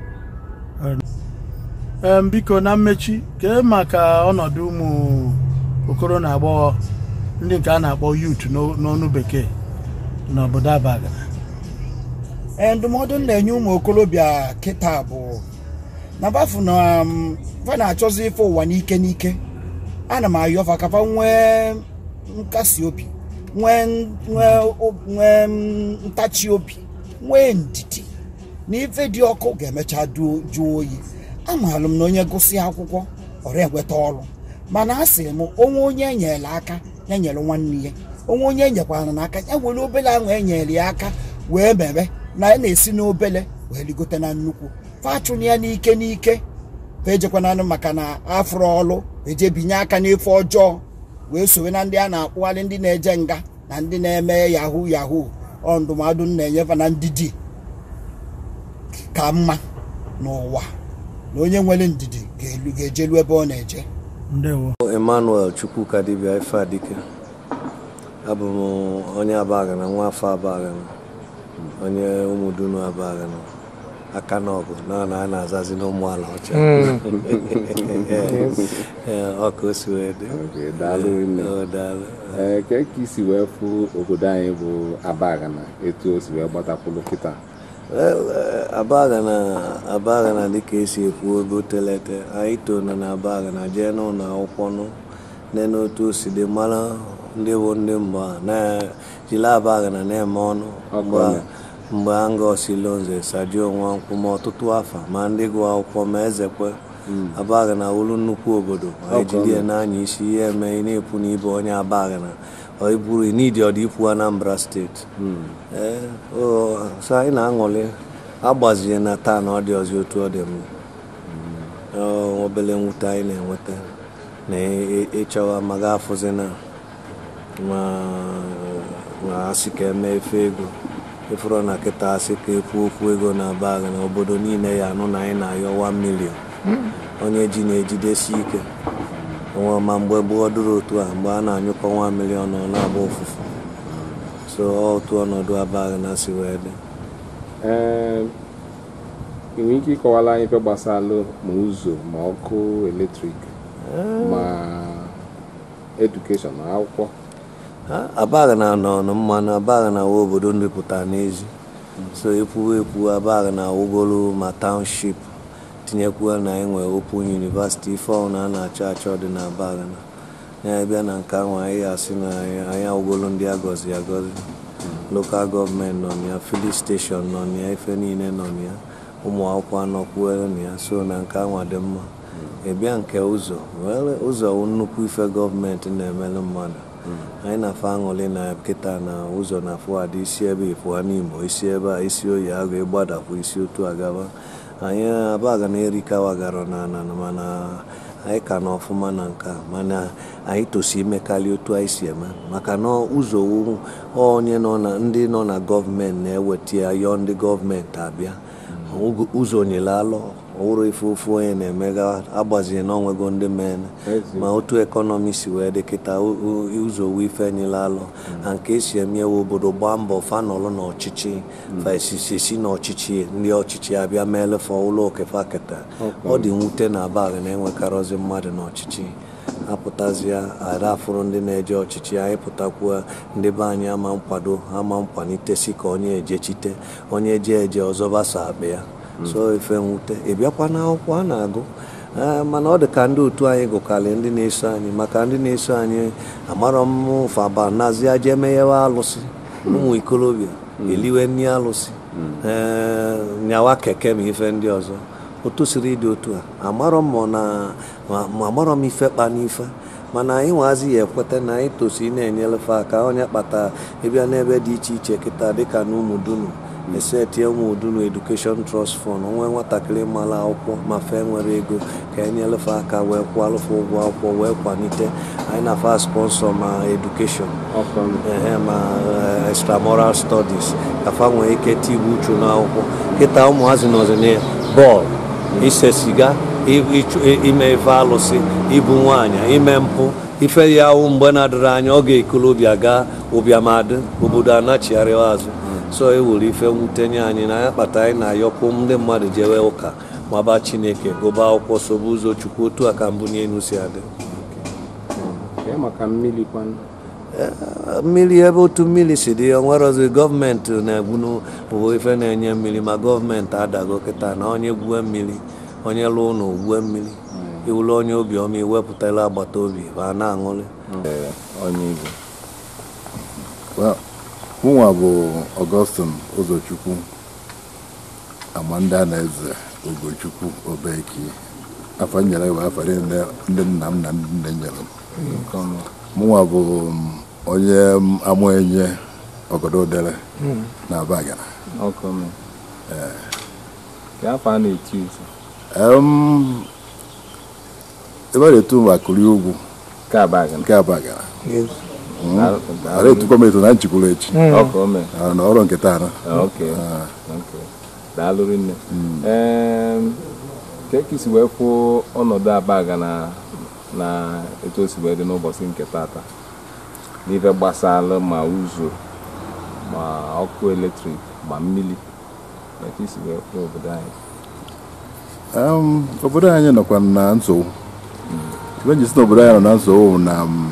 Em, biko na mmechi kee maka ọnọdụ ụmụ okoro na agbọghọ ndị nke a na-akpọ yut n'ọnụ bekee n'obodo abagana ee ndụmọdụ m na-enye ụmụ okorobịa kịta bụ na bafu na um, fa na-achọzi ife ụwa n'ike n'ike ana m ayọ fa ka fa nwee nkasi obi nwee nwee o- nwee mm, ntachi obi nwee ndidi na ife dị ọkụ ga-emecha duo- jụọ oyi amaara m na onye gụsị akwụkwọ ọrụ enweta ọrụ mana a sị m onwe onye enyere aka ya nyere nwanne ya onwe onye enyekwara n'aka ya were obele ahụ enyere ya aka wee mebe na ya na-esi n'obele wee ligote na nnukwu fachụna ya n'ike n'ike fa ejekwananụ maka na afụrụ ọlụ eje binye aka n'efe ọjọọ wee sowe na ndị a na-akpụgharị ndị na-eje nga na ndị na-eme yahoo yahoo ọ ndụmọdụ m na-enyefe na ndị di ka mma n'ụwa na onye nwere ndidi ga-elu ga-ejelu ebe ọ na-eje ndewo emmanuel chukwuka dibịa ife adike abụ m onye abagana nwa afọ abagana onye ụmụdunu abagana aka n'ọgụ na na a na-azazi n'ụmụala ọcha Ee, ọ ka o si wee dị Okay, daalụ nne. Ọ, daalụ. ee ka ka isi wee fụ obodo anyị bụ abagana etu o si wee gbatakwulu kịta Well, eh, abagana abagana dịka esi ekwu ebe telete anyị toro na abagana jee n'ụlọ akwụkwọ nụ nene otu o si dị mara ndị bụ ndị mgbe a na-jiri abaghị na na-eme ọnụ mgbe a- mgbe a ngosilo nze sadio nwankwụ ma ọtụtụ afa ma ndị gụọ akwụkwọ ma ezekwe abaghị na wulu nnukwu obodo anyị jiri ya n'anya isi ihe eme ị na-ekwu na ibe onye abaghị na ọ iburu n'idi ọdị ikwu anambra steeti ee o so anyị na-aṅụrị agbazie na taa na ọ dị ọzọ otu ọ dị mma Ọ obele nwute anyị na-enweta na ị- ịchọwa ma ga-afụzi na ma ma asị ka eme efe ego ịfụrụ na kịta asị ka ekwu okwu ego na bag na obodo niile ya anụ na anyị na-ayọ 1 million onye ji na-ejidesi ike onwe ma mgbe gboo dụrụ otu a mgbe a na-anyụkọ 1 million ọ na-agba ụfụfụ so ọ otu ọnọdụ abag na si wee dị ee ị nwere ike ịkọwala anyị ife gbasara ma ụzọ ma ọkụ eletrik ma edukeshọn na akwụkwọ abaghị na nọ nọ mma na abaghị na awa obodo ndepụta n'ezi so ekwuwa ekwu abaghị na awụgolu ma township tinyekwuo na enwe open university ife ọhụrụ na a na-achọ achọ dị na abaghị na ya bịa na nke ahụ anyị asị na anyị anyị awụgolu ndị agọzi agọzi lokal gọọmenti nọ na ya filin steshọn nọ na ya ife niile nọ na ya ụmụ akwụkwọ anọkwuere na ya so na nke ahụ dị mma ịbịa nke ụzọ were ụzọ wụ nnukwu ife gọọmenti na-emelụ mmadụ anyị na-afọ aṅụrị na kịta na ụzọ na fụadị isi ebe ịpụa n'imo isi ebe a isi oyi agụ ịgbadapụ isi otu agaba anyị abaga na erikawagara na ana mana anyị ka na ọfụma na nke a mana anyị tosi imekarị otu anyị si eme maka na ụzọ wụ onye nọ na ndị nọ na gọọmenti na-eweta ya yọọ ndị gọọmenti abịa ụzọ nyere alụ ọwụrụ ife ofu onye na-emega agbazie na onwego ndị men ma otu ekọnọmi si wee dị kịta u- u- ụzọ wu ife nyere alụ na nke esi emewe obodo gbaa mbọ fanọlụ n'ọchịchị fa esisi esi n'ọchịchị ndị ọchịchị abịa meelefe ụlọ okefa keta ọ dị mwute na abalị na-enwekarịzi mmadụ n'ọchịchị apụtazịa ada afụrụ ndị na-eje ọchịchị anyị pụtakwuo ndị be anyị ama nkwado ama nkwalitesi ka onye ejechite onye je eje ọzọ basa akpa ya so ife nwute ị bịakwa n'akwụkwọ a na-agụ ee, mana ọ dị ka ndị otu anyị gụkarị ndị na-eso anyị maka ndị na-eso anyị amarọ m faba nazie jee meghewe alụsị ụmụ ikolobịa eliwe nri alụsị ee nyawa keke ma ife ndị ọzọ otu siri dị otu a amarọ m ma ọ na ma- ma amarọ m ife kpa n'ife mana anyị nwazi ya ekweta na anyị tosi na-enyelefe aka onye kpata ịbịa n'ebe dị iche iche kịta dịka na ụmụdunu esetie ụmụdunu edukeshọn trọst fọnd onwe nwatakịrị mara akwụkwọ ma fe nwere ego ka enyelefe aka wee kwụọ alụfe ụgwọ akwụkwọ wee kwalite anyị na-afa sponsọ ma edukeshọn ehe ma eh, extramural studies ka fa nwee ike tigbu uchu n'akwụkwọ kịta ụmụazị nọzi na bọọlụ ise siga i- ịchụ- i- ime ife alụsị ibu nwaanyị ime mpụ ife ya wụ mgbe na-adịrị anya ọ ga-ekolobịa gaa ụbịamadị obodo anachigharịwa azụ so e were ife mwute nye anyị na ya kpata anyị na-ayọkwu ndị mmadụ jewe ụka maba chineke gụba akwụkwọ sobe ụzọ chukwu otu a ka mbụ n'elu si adị Kee maka mmiri kwanụ mmiri ebe otu mmiri si dị o nwerozi gọọmenti na-egbunu bụ ife na-enye mmiri ma gọọmenti adago kịta na onye gwue mmiri onye lụọ ụlọ gwue mmiri iwulu onye obiọma iwepụtala agbata obi ma na-aṅụrị onye igbo Well, mụnwa bụ Augustine Ụzọchukwu Amanda Eze Ugochukwu Obeki afọ nyere bụ afọ niile ndị nna m na ndị nne nyere m mụnwa bụ um, onye amụenye ọgọdọ na Abagana ọkọme ka afọ a na-eti uzu Em, ebe a na-etu m akụri ugwu nke Abagana nke Abagana Daalụ- ara daalụ. etukwa m etu na nchikwuru echi ọkọme Ah, na ọrụ nke taa na ok ok daalụ rinne Em, ka ka isi wee kwuo ọnọdụ Abagana na etu o si wee dị n'ụbọchị nke tata n'ife gbasara ma ụzọ ma ọkụ eletrik ma mmiri ka ka isi wee kwuo obodo anyị Em, obodo anyị nọkwa na nsogbu ibe nji si na obodo anyị nọ na nsogbu bụ na m,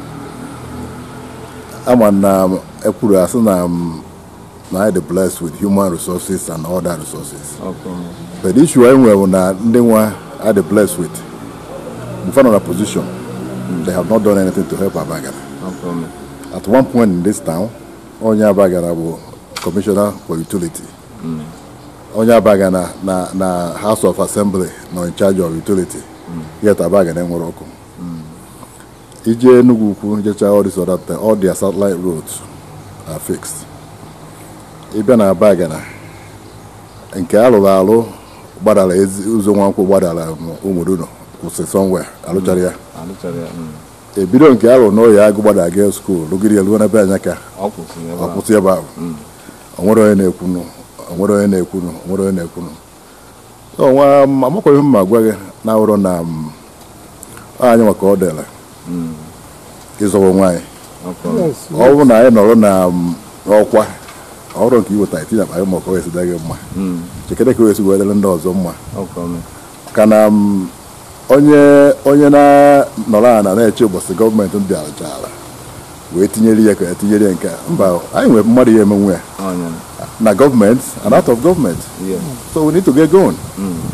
ama na m, ekwuru asị na m, na anyị dị blessed with human resources and other resources ọkọme but the issue anyị nwere bụ na ndị nwa anyị dị blessed with mfe nọ na position They have not done anything to help Abagana. no problem At one point in this town, onye Abagana bụ commissioner for utility. Onye Abagana na, na House of Assembly nọ in charge of utility. Yet Abagana enwere ọkụ. Ije Enugu ukwu jecha all this other thing, all their satellite roads are fixed. Ịbịa na Abagana, nke alụrụ alụ gbadara ezi ụzọ nwankwụ gbadara ụmụdụnọ kwụsị somewhere alụchara ya. alụchara ya mm. ebido nke alụ n'oyi agụ gbada ga skuul lụgiri elu n'ebe anya ka ọ kwụsịrị ebe ọ ahụ. kwụsị ebe ahụ o nwere onye na-ekwunu o nwere onye na-ekwunu o nwere onye na-ekwunu so nwa m amakwa ihe m ma gwa gị na awụrụ na m anyị maka ọ dịla ịzọwa nwaanyị no problem ọ bụrụ na anyị nọrọ na m, ọkwa ọrụ nke iweta itinye akpa gị maka ọ esi dị gị mma chekere ka o esi wee dịrị ndị ọzọ mma no problem ka na m, onye onye na-nọrọ ala na-eche ụbọchị gọọmenti bịarachara wee tinyere ya ka ya tinyere ya nke a. mba anyị nwere mmadụ ya emenwe ya ọnya na gọọmenti and out of gọọmenti yeah so we need to get going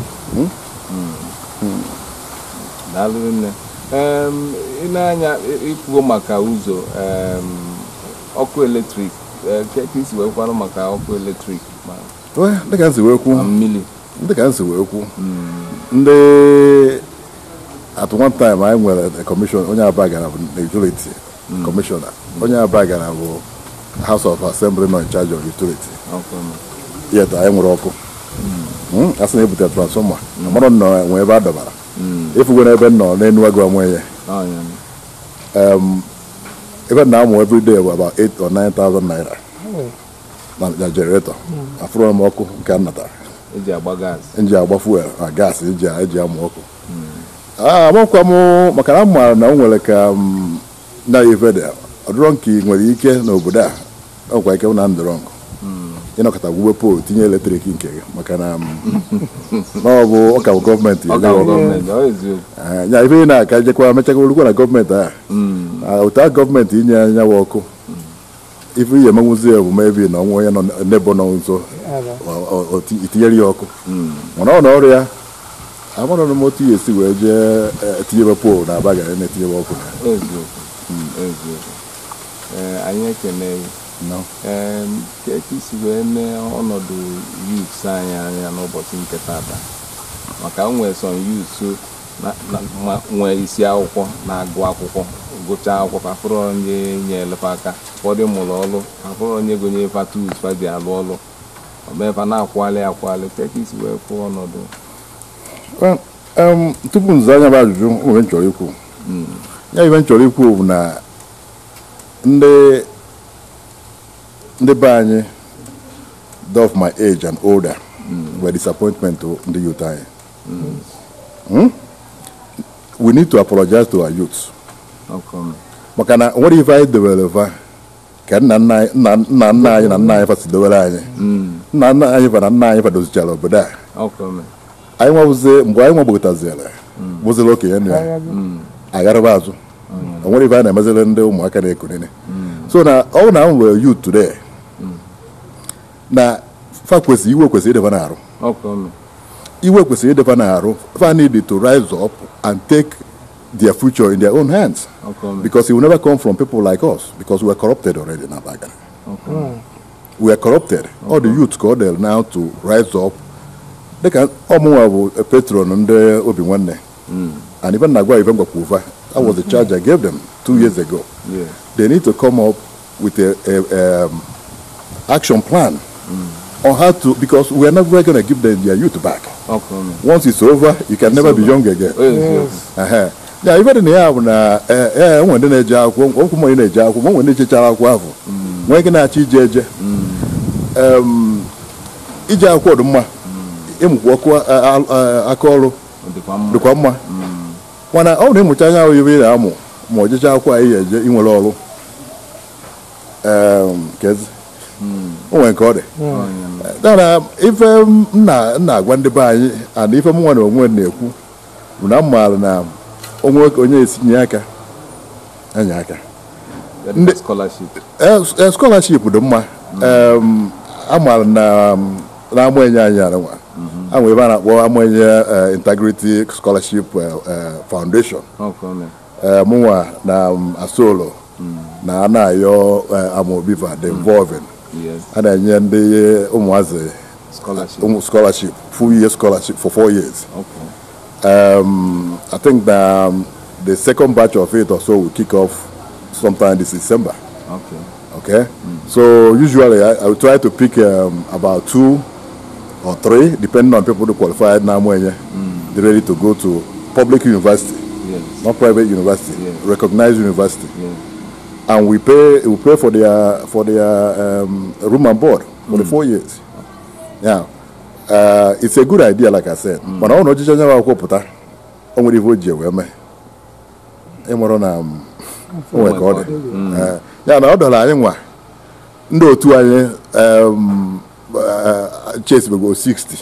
daalụ nne Em, ị na-anya ị- ikwuo maka ụzọ em, ọkụ eletrik eh, ke ka isi wee kwanụ maka ọkụ eletrik ma Well, dịka m si wee kwu ma mmiri dịka m si wee kwu ndị at one time anyị nwere a commission onye aba gara bụ na utility commissioner onye aba gara bụ house of assembly nọ in charge of utility ọkụ yet anyị nwere ọkụ Mm, a sị na ebutere transfọma amarọ nọ nwee ebe a dọbara efugo n'ebe m nọ n'enu agụ onwe ya ọnya um, ebe m na-amụ every day bụ about 8 or 9,000 naira na na generator afụrụ m ọkụ nke a natara eji agba gas nji agba fuel na gas eji eji amụ ọkụ Ah, amakwa m maka na m maara na o nwere ka m na ife dị ọdụrọ nke ị nwere ike n'obodo a ọkwa ike na ndụrọ nkụ ịnọkọta gwube poolu tinye eletrik nke gị maka na m, na ọ bụ ọka bụ gọọmenti ọ ya ga nyewe. gọọmenti ọ eziokwu Ah, ya ife ị na-aka jekwa mechakwa olukwa na gọọmenti a Ah, otu a gọọmenti inye anyanwụ ọkụ ife ihe emenwuzi ya bụ mebi na ọnwa onye nọ n'ebe nọ nso ọ- ọ- ọ ti- itinyere ya ọkụ mana ọ na ọrụ ya amarọ m otu ya esi wee jee eh, tinyebe poolu na aba gara na-etinyebe ọkụ eziokwu eziokwu Ee, anyị ekene gị No. Em, ka ka isi wee mee ọnọdụ youths anyị anya n'ụbọchị nke tata maka m nwere some youths na- na- ma- nwee isi akwụkwọ na-agụ akwụkwọ gụchaa akwụkwọ afụrụ onye nyelefe aka ụfọdụ mụrụ ọrụ afụrụ onye gonye fa tools fa ji alụ ọrụ omefa na-akwali akwali ka ka isi wee kwụọ ọnọdụ Well, um, tupu nza anya bụ ajụjụ o nwere m chọrọ ikwu ya ibe m chọrọ ikwu bụ na ndị ndị be anyị those of my age and older were disappointment to ndị youth anyị Hmm? we need to apologize to our youths ọkọm maka na o nwere ife anyị debere fa ka nna nna anyị nna nna nna anyị na nna anyị fa si debere anyị nna nna anyị fa na nna anyị fa dozichara obodo a ọkọm anyị nwabụzi mgbe anyị nwagbogotaziere bụzila okenye nụ ya agharịba azụ o nwere ife a na-emeziri ndị ụmụaka na-ekonene so na ọ bụ na m were youth today na fa kwesịrị iwe kwesịrị ideba na-arụ ọkọm iwe kwesịrị ideba na-arụ fa need to rise up and take their future in their own hands ọkọm because it will never come from people like us because we are corrupted already in Abaga. We are corrupted. All the youth called there now to rise up. They can ọmụnwa bụ a patron ndị obi nwanne and even Nagwa even Gwakuva, that was the charge I gave them two years ago. yeah They need to come up with a, a um, action plan on how to because we are never going to give them their youth back. ọkọm Once it's over, you can never be young again. eziokwu Ehe. ya ife dị na ya bụ na ee ee, enwe ndị na-eje akwụkwọ okwu onye na-eje akwụkwọ ma onwe ndị chechara akwụkwọ ahụ nwee ike na-achọ ije eje Em, ije akwụkwọ dị mma ịmụkwa ọkụ a- a- a- aka ọrụ ọ dịkwa mma dịkwa mma mana ọ na ịmụcha anya ahụ ibe ị na-amụ ma ọ jecha akwụkwọ anyị eje inwere ọrụ Em, kezi o nwere nke ọ dị dara ife m na- m na-agwa ndị be anyị and ife m nwa na onwe m na-ekwu bụ na m maara na onwe onye esinye aka enye aka ndị scholarship Eh, eh, scholarship dị mma Em, amaara na um, na-amụ enye anyị anụnwa anwe ebe a na-akpọ amụ enye eh, integrity scholarship eh, eh, foundation ọkọm eh, mụnwa na um, asolo na a na-ayọ eh, amobiva the involving yes a na-enye ndị ụmụazị scholarship ụmụ scholarship full year scholarship for four years okay um, I think that um, the second batch of it or so will kick off sometime this December. okay Okay, so usually I, I will try to pick um, about two or three, depending on people who qualified now when they're ready to go to public university, yes not private university, Yes. recognized university, yes and we pay we pay for their for their um, room and board for the four years. Yeah, uh, it's a good idea, like I said. But I want to just akwụkwọ pụta o nwere ife o ji wee mee ịmụrụ na um, o nwere ka ọ dị Eh, ya na ọ dọrọ anyị nwa ndị otu anyị um, uh, chesibego 60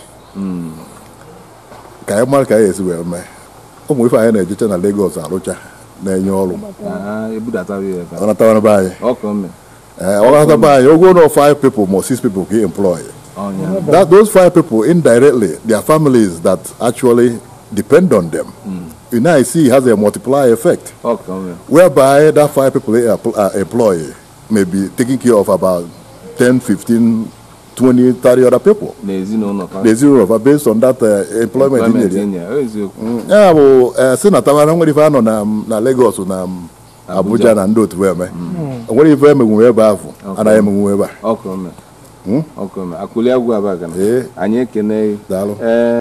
ka anyị mara ka anyị esi wee mee ụmụ ife anyị na-ejecha na Lagos arụcha na-enye ọrụ ah ebudatawa ya ebe ọ natara be anyị ọkụ mme Eh, ọ natara be anyị ogo no five people ma six people ka employ ọnya that those five people indirectly their families that actually depend on them you know I see it has a multiplier effect ọkụ mme whereby that five people they empl- uh, employ may be taking care of about 10 15 20 30 other people na ezinụlọ fa the zero of based on that uh, employment employment in enye eziokwu ya bụ eh, si na tawana nwere ife anọ na na Lagos na um, Abuja na ndị otu eme o nwere ife emenwume ebe ahụ anaghị emenwume ebe a ọkụ mme ọkụ mme akụli agwụ abaga na Ee. anyị ekene gị daalụ ee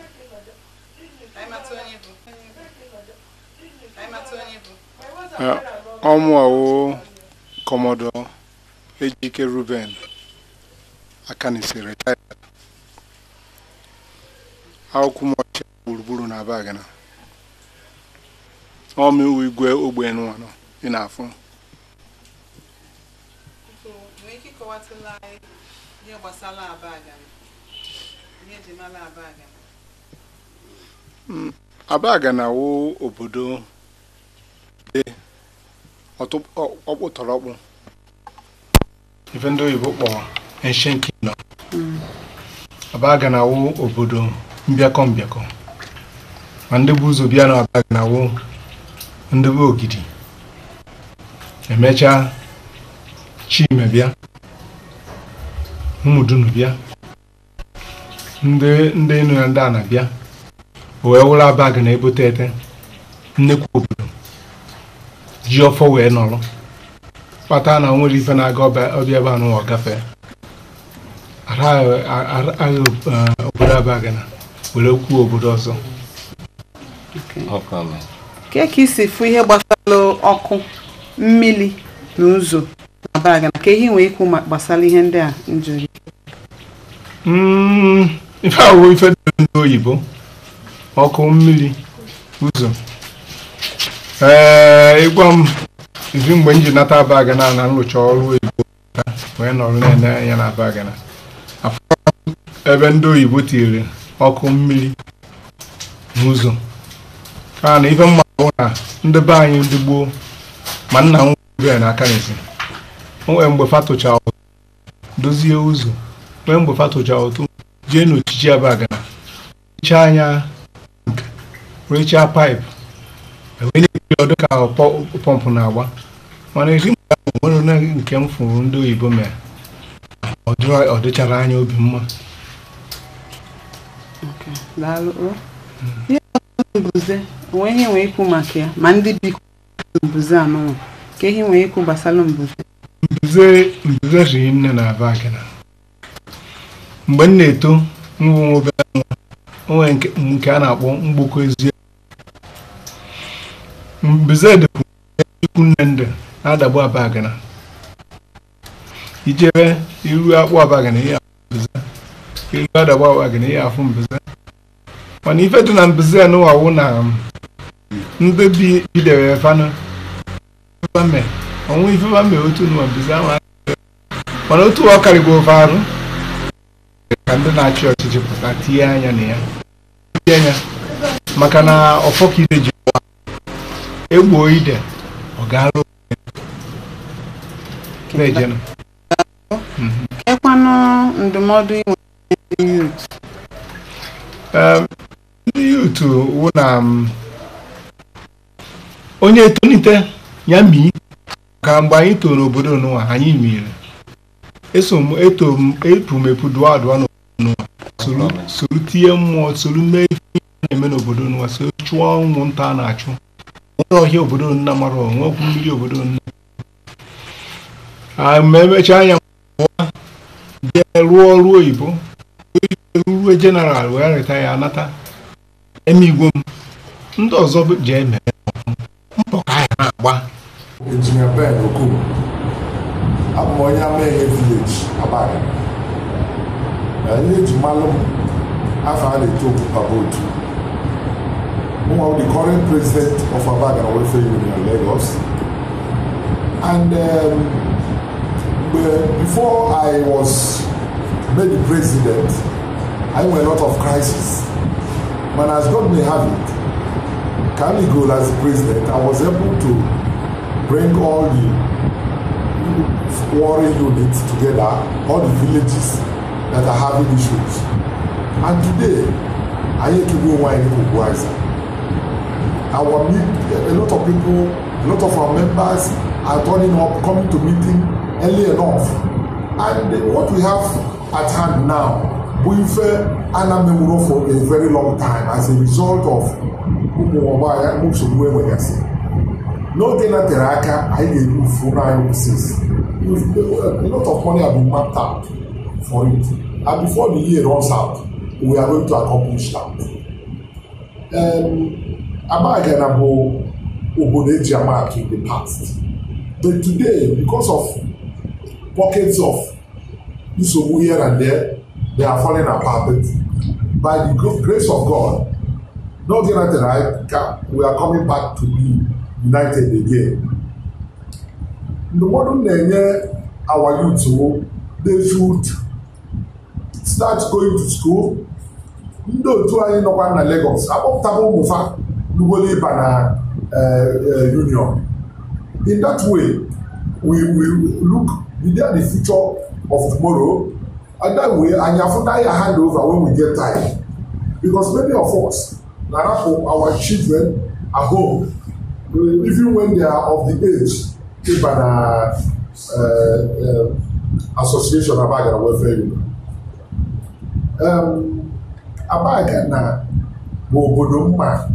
ọmụọwụ kọmọdọ ejike ruben akanisi retired akwụkwọ mọchi gburugburu na abagana ọmịwu igwe ogbe nwa nọ ị na-afụ nwee ike ịkọwatụla anyị ihe gbasara abagana ihe eji mara abagana abagana wụ obodo dị ọtụ- ọ- ọkpụtọrọkpụ ife ndị oyibo kpọrọ ancient kingdom abagana wụ obodo mbịakọ mbịakọ ma ndị bụ ụzọ bịa na abagana wụ ndị bụ ogidi emechaa chime bịa ụmụdunu bịa ndị ndị enu na ndị ana bịa o wee wụrụ abag na ebote ete nnekwu obodo ji ọfọ wee nọrọ kpata na o nwere ife na-aga ọbịa ọbịa ebe anụ ọ gafee agha obodo abag na were kwuo obodo ọzọ ọkụ mme ke ka isi fụ ihe gbasara ọkụ mmiri na ụzọ na abagana ka ihe nwee ikwu ma- gbasara ihe ndị a njiri Mm, ife awụ ife dị ndị oyibo ọkụ mmiri ụzọ ee ịgwa m izi mgbe m ji nata abagana na nrụcha ọrụ oyibo pụta, wee nọrọ na-ene anya na abagana afọ ebe ndị oyibo tinyere ọkụ mmiri na ụzọ ka na ife mma bụ na ndị be anyị ndị gboo ma nna m nwere n'aka n'ezi o nwere mgbe fatụcha ụzọ dozie ụzọ nwee mgbe fatụcha ụtụ jee n'ochichi abagana rechaa anya nke rechaa paịpụ ewee na-ekiri ọdụ ka pọ- pọmpụ na-agba mana eri mgbe ahụ nwere onye nke m fụrụ ndị oyibo mere ọ dịrọ- ọ dịchara anya obi mma daalụ o. ihe gbasara mbuze onwe ihe nwee ikwu maka ya ma ndị biko mbuze anụnwa ka ihe nwee ikwu gbasara mbuze mbuze mbuze riri nne na abagana mgbe m na-eto mbụ nwa obere nwa o nwere nke nke a na-akpọ mgboko ezi mbuze dịkwu ikwu nne ndị na-adagbu abagana ijebe iru akpụ abagana ihe afụ mbuze iru adagbu abagana ihe afụ mbuze mana ife dị na mbuze anụwawu na um, ndị bi bidere fanụ ifeame ọnwụ ifeame otu nụwa mbuze ahụ adịghị. mana otu ọ karịgo ofe arụ ka ndị na-achị ọchịchị pụta tinye anya na ya tinye anya maka na ọfọ ka ide ji ụwa egbuo ide ọ gaala na-ejenụ kekwanụ ndụmọdụ inwe ndị yut Em, ndị yutu wụ na m, onye etonite ya mii ka mgbe anyị toro n'obodo n'ụwa anyị miere eso m eto m epu m epu dụọ adụọ n'obodo n'ụwa soro soro tinye mmụọ soro mee ihe a na-eme n'obodo n'ụwa soro chụọ ụmụnta a na-achụ nwere ọhịa obodo nna mara onwe okwu mmiri obodo nna Ah, ma emechaa anya pụọ jee rụọ ọrụ oyibo ruo jeneral wee reta ya anata eme igwe m ndị ọzọ bụ- jee mee mbọ ka anyị na-agba Engineer Ben Okumu. Abụ m onye Ameghe village Abaga. Na ihe eji malụ m afọ a na-eto Papa Otu. Mụnwa bụ the current president of Abaga Welfare Union Lagos. And um, mgbe- before I was made the president, I went a lot of crisis. But as God may have it, Caligol as the president, I was able to bring all the warring units together, all the villages that are having issues. And today, Ayekibu Wine Ugwaza. Our meet, a lot of people, a lot of our members are turning up, coming to meeting early enough. And what we have at hand now, we've uh, anamemuro for a very long time as a result of ụmụ nsogbu enwegasị n'oge na tere aka anyị ga-ebu ufu n'anya offices a lot of money have been mapped out for it and before the year runs out we are going to accomplish that. Um, Abagana bụ obodo eji ama atụ in the past but today because of pockets of nsogbu here and there they are falling apart but by the gr- grace of God n'oge na tere aka we are coming back to be united again. ndụmọdụ m na-enye our youth wo they should start going to school ndị otu anyị nọkwa na Lagos akpọpụtaba ụmụfa n'ugolo ịba na eh, eh, union in that way we will look be there the future of tomorrow and that way anyị afụta ya hand over when we get time because many of us na-arapụ our children at home uh, even when they are of the age ịba na uh, uh, association Abagana Welfare Union. Um, Abagana bụ obodo mma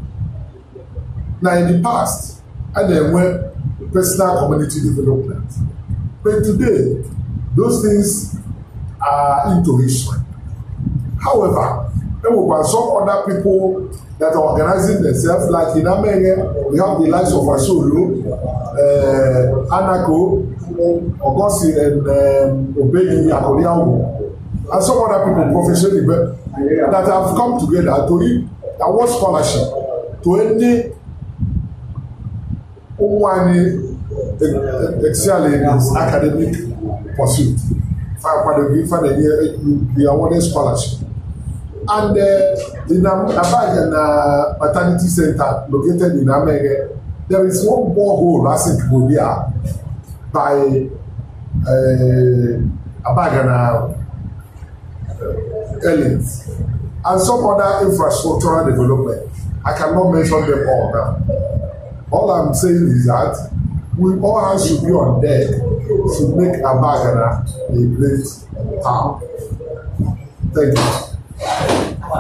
na in the past a na-enwe personal community development but today those things are into history however there were some other people that are organizing themselves like in Amenge we have the likes of Asolo uh, Anako Ogosi and um, Obeyi Akoliawo and some other people professionally but that have come together to award scholarship to any ụmụ anyị excel in his academic pursuit akwadoghị ife na-enye the awarded scholarship and uh, in Abaga na maternity center located in Amege there is one borehole I think go there by uh, Abaga na uh, Ellens and some other infrastructural development I cannot mention them all now all I'm saying is that we all hands should be on deck to make Abagana a great town. Thank you.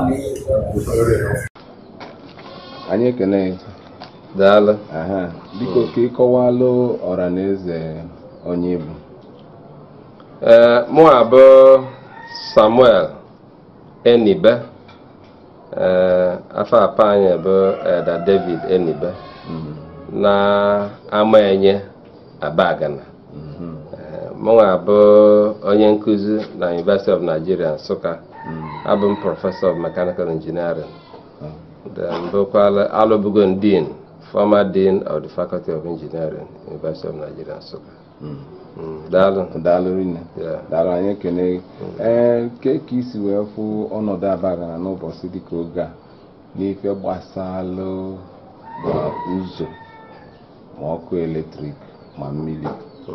anyị ekele gị daalụ aha biko ka ịkọwalụ ọra na eze onye bụ ee mụ abụ samuel enibe ee afọ apa anyị bụ eda david enibe na amaenye abagana Ee, mụnwa abụ onye nkụzi na university of nigeria nsụka abụ m prọfesọ of mechanical engineering then bụkwala alụbugo dean former dean of the faculty of engineering university of nigeria nsụka Mm, daalụ daalụ rinne Yeah. daalụ anyị ekele gị ee ke ka isi wee fụ ọnọdụ abagana n'ụbọchị dịka oge a n'ife gbasalụ ma ụzọ ma ọkụ eletrik ma mmiri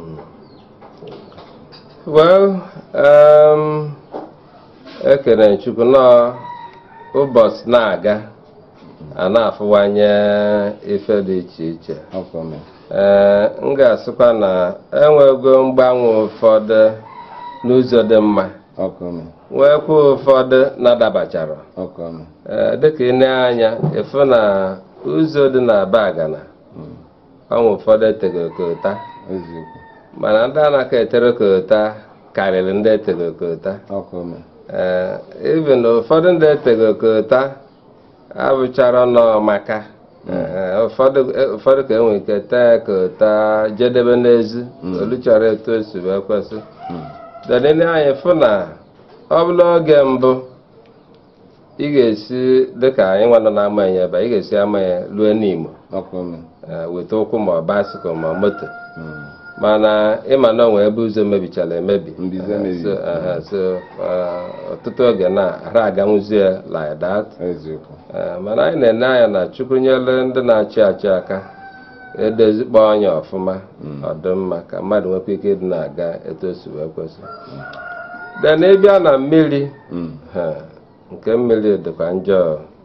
well um, ekene chukwu nọ ụbọchị na-aga a na-afụwanye ife dị iche iche ee m ga-asịkwa na enwego mgbanwe ụfọdụ n'ụzọ dị mma nwekwa ụfọdụ na-adabachara ee dịka ị na-anya ịfụ na ụzọ dị na bagana ọnwụ ụfọdụ etegoro kota mana ndị anaghị etere kota karịrị ndị etegoro kota ee even ụfọdụ ndị etegoro kota abụchara nọ maka Ee, ụfọdụ ụfọdụ ka enwere ike tee kota jedebe n'ezi olu chọrọ etu o si wee kwesị denene anyị fụ na ọ bụla oge mbụ ị ga-esi dịka anyị nwa nọ na-ama ya ebe a, ị ga-esi ama ya ruo n'Imo Ee, weta ụkwụ ma ọ basikụl ma moto mana ịma na onwe ebe ụzọ mebichara emebi Ee, so, aha, so uh, ọtụtụ oge na ara aganwuzie like that Ee, mana anyị na-ene anya na chukwu nyere ndị na-achị achị aka edozikpa ọnya ọfụma ọdịmma ka mmadụ nwekwa ike ịdị na-aga etu o si wee kwesị then ịbịa na mmiri ha, nke mmiri dịkwa njọ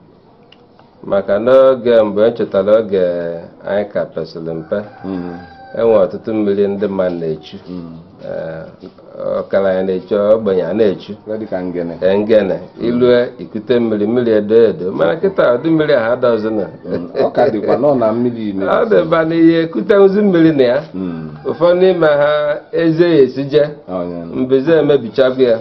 maka n'oge mgbe echetara oge anyị ka pesịrị mpe enwe ọtụtụ mmiri ndị mmadụ na-echu Ee, ọgaranya na-echu ogbenye a na-echu Ee, ngene ilue ikute mmiri mmiri edo edo mana kịta ụdị mmiri ahụ adọzina ọ ka dịkwa nọ na mmiri ọ dịba n'ihe ekutenwuzi mmiri na ya ụfọdụ n'ime ha eze ya esije mbeze emebichago ya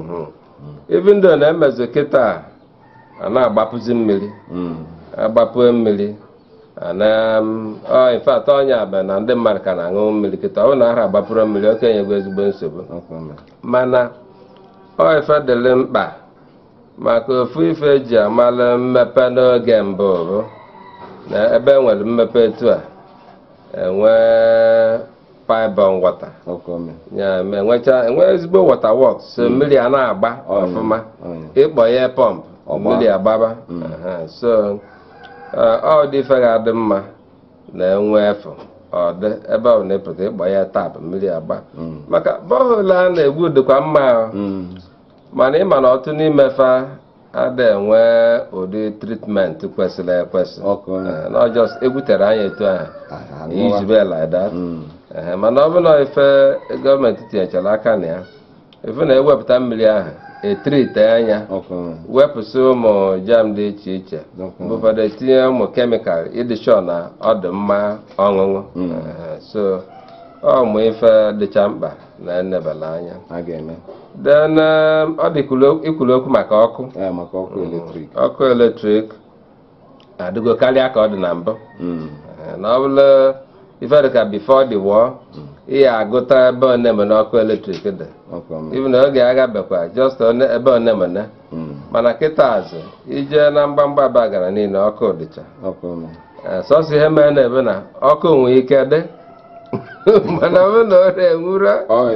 ibi ndụ na-emezu kịta a na-agbapụzi mmiri agbapue mmiri ana ọ infat ọnya abịa na ndị mmadụ ka na-aṅụ mmiri kịta ọ bụ na ara agbapụrụ mmiri okenye gwa ezigbo nsogbu mana ọ ife dịrị mkpa maka ofu ife eji amalụ mmepe n'oge mbụ bụ na ebe enwere mmepe etu a enwe pibon wọta ya ma enwecha enwe ezigbo wọta wọks so mmiri a na-agba ọfụma ịkpọ ya pọmpụ mmiri agbaba Aha, so ọ dị ife ga-adị mma na enwe efu ọ dị ebe ọ na-epụta ịkpọ ya tap mmiri agba maka bọhol a na-egbu dịkwa mma ahụ. mana ịma na ọtụ n'ime fa ada enwe ụdị tritment kwesịrị ekwesị Eh, na ọjọs egwutere anya etu ahụ ijibe like that Ehe, mana ọ bụ na ife gọọmenti tinyechara aka na ya ife na-ewepụta mmiri ahụ etrite anya wepụsị ụmụ jam dị iche iche mgbe ụfọdụ etinye ụmụ kemikal ịdị sure na ọ dị mma ọṅụṅụ Ehe, so ọ mụ ife dịcha mkpa na enebela anya then um, ọ dị ikwulu- ikwulu okwu maka ọkụ ọkụ eletrik adịgo karịa ka ọ dị na mbụ Ee, na ọ bụrụ ife dịka before the war ị ya agụta ebe onemene ọkụ eletrik dị ibu na oge agha bekwa just one- ebe onemene mana kịta azụ ije na mgbamgba bagara niile ọkụ dịcha Ee, sọsọ ihe mere na ebe na ọkụ nwee ike dị mana ọ bụrụ na ọ na-enwuro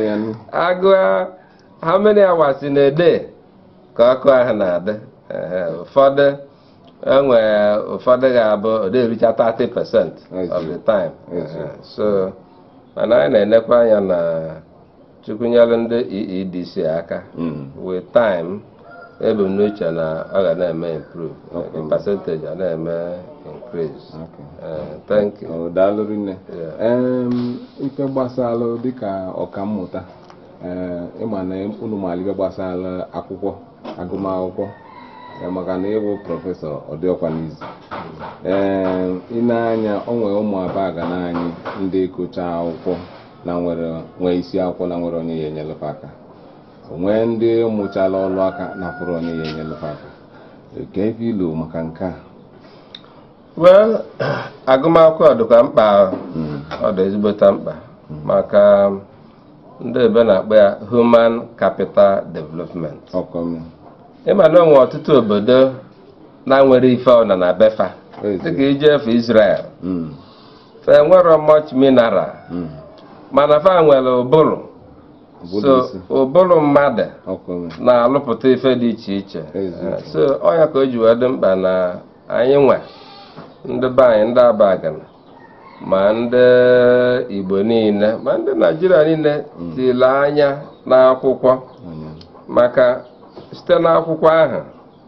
agụa how many hours in a day ka ọkụ ahụ na-adị Ehe, ụfọdụ enwe ụfọdụ ga-abụ ọ na-ericha 30 percent of the time Ehe, so mana anyị na-enekwa anya na chukwu nyere ndị EEDC aka with time ebumnuche na ọ ga na-eme improve the percentage a na-eme increase Eh, thank you daalụ rinne Em, ife gbasara dịka ọkammụta ee, ịma na unu maara ife gbasara akwụkwọ agụmakwụkwọ ee, maka na ịbụ prọfesọ ọdịọkwa n'izu ee ị na-anya o nwere ụmụ abaga na anyị ndị kụcha akwụkwọ na nwere nwee isi akwụkwọ na nwere onye ya enyelụfe aka nwee ndị mụchala ọlụ aka na fụrụ onye ya enyelụfe aka ka ebe ilu maka nke a well agụmakwụkwọ dịkwa mkpa ọ dị ezigbota mkpa maka ndị ebe na-akpọ ya human capital development ịma na onwe ọtụtụ obodo na-nwere ife ọna na befa dịka ije efe Israel fe nwere much mineral mana fa nwere ụbụrụ so ụbụrụ mmadụ na-alụpụta ife dị iche iche Eh, so ọnya ka o ji wee dị mkpa na anyị nwe ndị be anyị ndị abagana ma ndị igbo niile ma ndị naijiria niile tile anya n'akwụkwọ maka site n'akwụkwọ ahụ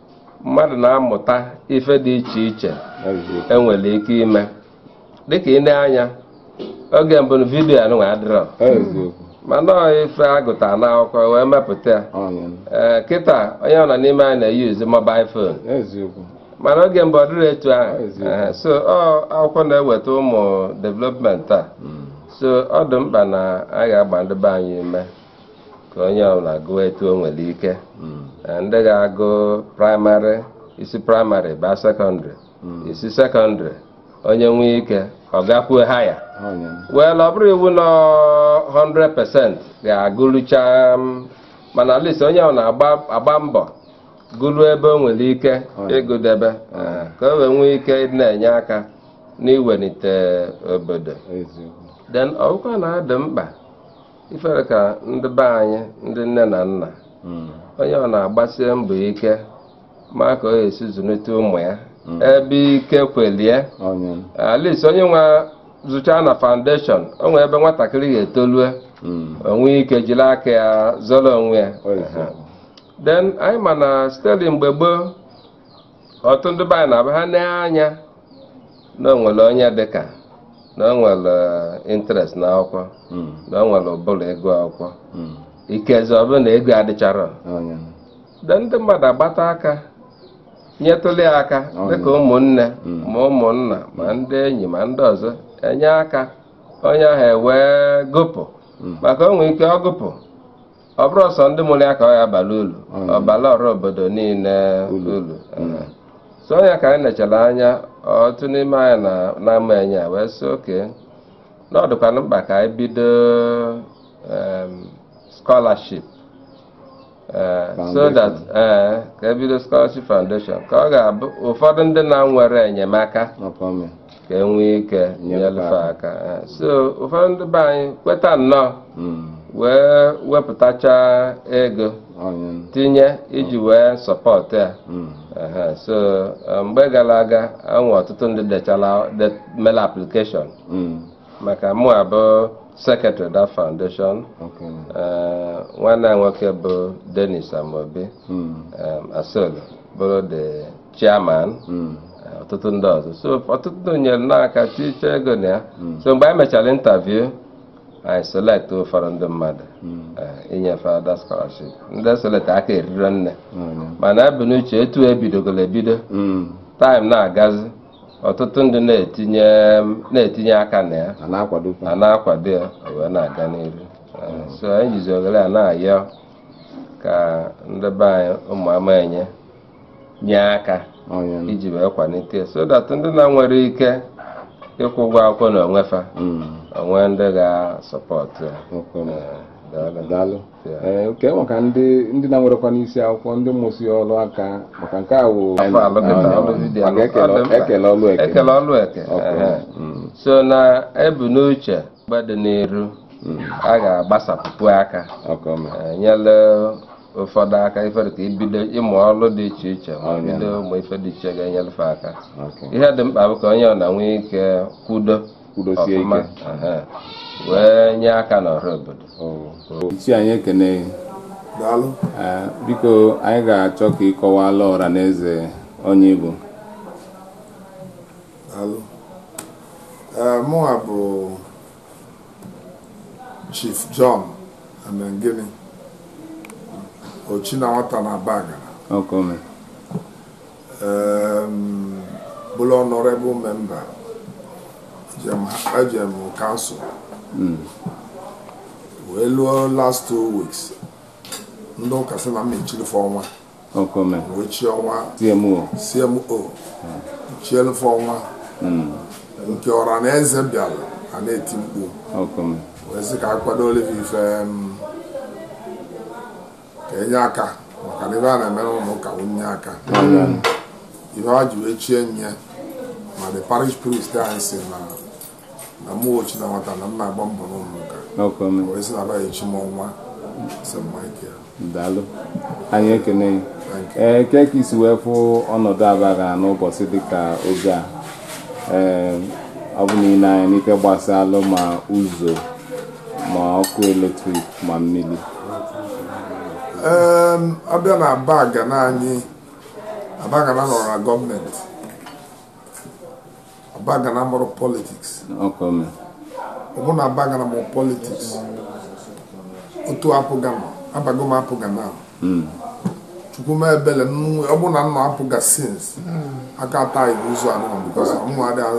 mmadụ na-amụta ife dị iche iche enwere ike ime dịka ị na-anya oge mbụ vidiyo anụnwa adịrọ mana ọ ife agụta n'akwụkwọ wee mepụta ya ee kịta onye ọ nọ n'ime anyị na-eyuzu mobail fon mana oge mbụ ọ dịrị etu ahụ Ee, so ọ akwụkwọ na-eweta ụmụ development a so ọ dị mkpa na a ga-agba ndị be anyị ume ka onye ọbụla gụọ etu o nwere ike Ee, ndị ga-agụ praịmarị isi praịmarị baa sekọndịrị isi sekọndịrị onye nwee ike ọ gakwuo haya well ọ bụrụ iwu nọ 100% ga-agụlụcha m, mana at least onye ọ na-agba mbọ gụrụ ebe o nwere ike ịgụdebe eh, ka o wee nwee ike ịdị na-enye aka n'iwelite obodo then ọbụkwa na adị mkpa ifere ka ndị be anyị ndị nne na nna onye ọ na-agbasie mbọ ike ma ka ọ ga-esi zụlite ụmụ ya ebe ike kwelie at least onye nwe zụchaa na foundation o nwere ebe nwatakịrị ga-etolue onwe ike jiri aka ya zọrọ onwe ya then anyị ma na steli mgbe gboo ọtụ ndị be anyị na-abụ ha anya na o nwere onye dịka na o nwere interest na akwụkwọ na o nwere ụbụrụ ego akwụkwọ ikezi ọ bụrụ na ego adịchara de ndị mmadụ agbata aka nyetụli ya aka dịka ụmụnne ma ụmụnna ma ndị enyi ma ndị ọzọ enye aka onye ahụ ewee gụpụ maka o nwere ike ọ gụpụ ọ bụrụ ọsọ ndị mụrụ ya ka ọ ya abalị ulu ọbala ọrụ obodo niile ulu so onye ka anyị nechara anya otu n'ime anyị na- na-ama enye a wee sị oke na ọ dịkwana mkpa ka anyị bido em, scholarship Eh, so Foundation. that ee ka ebido scholarship foundation ka ọ ga-abụ ụfọdụ ndị na-nwere enyemaka ka enwee ike nyelụfe aka Eh, so ụfọdụ ndị be anyị kweta nnọọ wee wepụtacha ego tinye iji wee sọpọtụ ya Ehe, so eh, mgbe gara aga enwe ọtụtụ ndị dechala de- mere application maka mụ abụ secretary that foundation Eh, nwanne anyị nwoke bụ denis amobi um, asolo bụrụ the chairman eh, ọtụtụ ndị ọzọ so ọtụtụ ndị nyere n'aka tiche ego na ya so mgbe anyị mechara interview anyị select ụfọdụ ndị mmadụ eh, inyefe ada scholarship ndị select aka eriro nne mana ebu n'uche etu ebidogoro ebido time na-agazi ọtụtụ ndị na-etinye na-etinye aka na ya a na-akwado ya o wee na-aga n'iru Eh, so anyị jizi oghere a na-ayọ ka ndị be anyị ụmụ amaenye nye aka iji wee kwalite ya. so that ndị na-nwere ike ịkwụ ụgwọ akwụkwọ na onwefa onwe ndị ga-asọpọtụ ya Eh, daalụ ee oke maka ndị ndị na-nwerekwa n'isi akwụkwọ ndị mụsi ọrụ aka maka nke a wụ afọ alụ kịta ọrụ vidiyo maka ekele ọ dị mkpa. ekele ọlụ eke ekele ọlụ eke ehe. so na ebu n'uche mgbe dị n'iru a ga-agbasapụpụ aka eh, nyere ụfọdụ aka ife dị ka ibido ịmụ ọrụ dị iche iche ma bido ụmụ ife dị iche ga-enyelụfe aka ihe dị mkpa bụ ka onye ọ na-enwe ike kwudo Kwudosie ọfụma ike. ehe, wee nye aka n'ọrụ obodo isi anyị ekene daalụ Ee, biko anyị ga-achọ ka ịkọwala ọra na eze onye Igbo daalụ ee mụnwa bụ chief john amengini ochi na nwata na bagara ọkome um, bụrụ honorable member jem ejem council wee lụọ last two weeks ndị ụka sị na m mechirife ọnwa ọkome wee chi ọnwa TMO cmo chielife ọnwa nke ọra na eze bịara a na-eti mkpu ọkome wee sị ka a kwado olive ife um, ka enye aka maka na ife a na-emere ụlọ ụka wụ nye aka ihe ha ji wee chie nye ma the parish priest anyị si na na mụ ochi na nwata na m na-agba mbọ n'ụlọ ụka ọkome wee sị na abaghị echi m ọnwa St. Michael daalụ anyị ekene gị. ee ke ka isi wee fụ ọnọdụ abaga n'ụbọchị dịka oge a ee ọ bụ niile anya n'ife gbasalụ ma ụzọ ma ọkụ eletrik ma mmiri Em, abịa na baga na anyị abagana nọrọ na gọọmenti abagana mụrụ politiks ọkọme ọ bụ na abagana mụrụ politiks otu apụga nọ abago m apụga na chukwu m ebele nnu- ọ bụ na nna apụga sins aka ata iwu ụzọ anụmanụ bikos mụ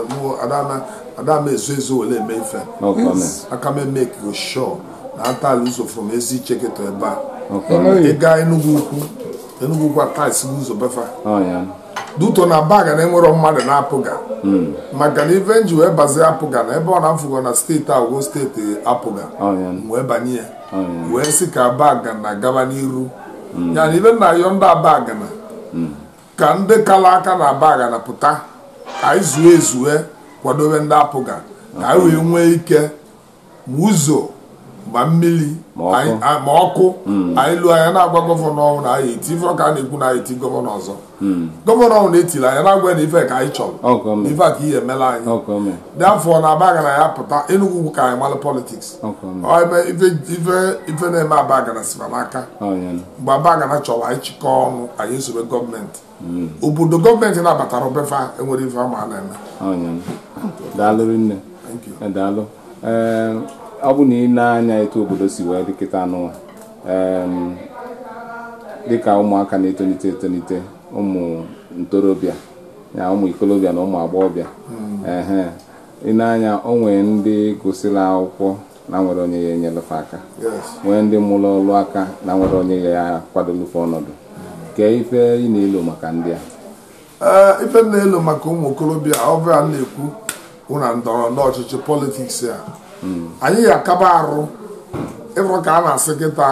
adama ezo ezo wele eme ife ọkọme aka m eme ka sure na atala ụzọ from ezi icheketo ebe a ọkọme ịga enugwu ukwu enugwu ukwu atais ụzọ befa ọya duto na baga na enwero mmadụ na-apụga maka na ife nji wee bazie apụga na ebe ọ na-afụgo na steeti a ogo steeti apụga ọya wee banye ya ọya wee sị ka baga na gaba n'iru ya na ife nna yọ ndị abaga na ka ndị kala aka na abaga na pụta ka anyị zue ezue kwadobe ndị apụga ka anyị wee nwee ike ma ụzọ ma mmiri Ma ọkụ. anyị- a- ma ọkụ anyị lụọ anya na-agwa gọvanọ ọhụrụ na anyị eti ife ọ ka a na-ekwu na anyị eti gọvanọ ọzọ gọvanọ ọhụrụ na-etiri anya na-agwa ya na ife ka anyị chọrọ ọkọme na ife a ka ihe emela anyị ọkọme dị afọ na abaga na ya pụta enugwu ugwu ka anyị malụ politiks ọkọme ọ ebe ife ife ife na-eme abagana siba n'aka ọya mgbe abagana chọrọ anyị chịkọ ọnụ anyị esobe gọọmenti obodo gọọmenti na-abatara obefa enwere ife ama a na-eme ọnya daalụ rinne Thank you. Eh, daalụ ee ọ bụ na ị na-anya etu obodo si wee dịkịta anụnwa em, dịka ụmụaka na-etolite etolite ụmụ ntorobịa ya ụmụ ikolobịa na ụmụ agbọghọbịa ehe ị na-anya o nwee ndị gụsịrị akwụkwọ na nwere onye ya enyelefe aka Yes. nwee ndị mụrụ ọrụ aka na nwere onye ya kwadolufe ọnọdụ kee ife ị na-elo maka ndị a ee ife m na-elo maka ụmụ okorobịa ọbịa m na-ekwu bụ na ndọrọ ndọrọ ọchịchị politiks a anyị ga-akaba arụ ịfụrụ ka a na-asị kịta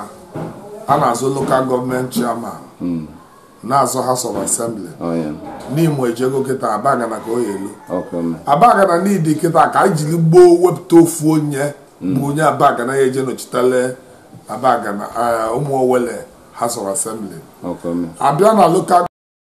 a na-azụ lokal gọọmenti chairman na-azụ house of assembly ọnya n'imo ejego kịta abagana ka o ya elu ọkọme abagana n'idi kịta ka anyị jiri gboo wepụta ofu onye bụ onye abagana ya eje nọchitele abagana eh, ụmụ owele house of assembly ọkọme abịa na lokal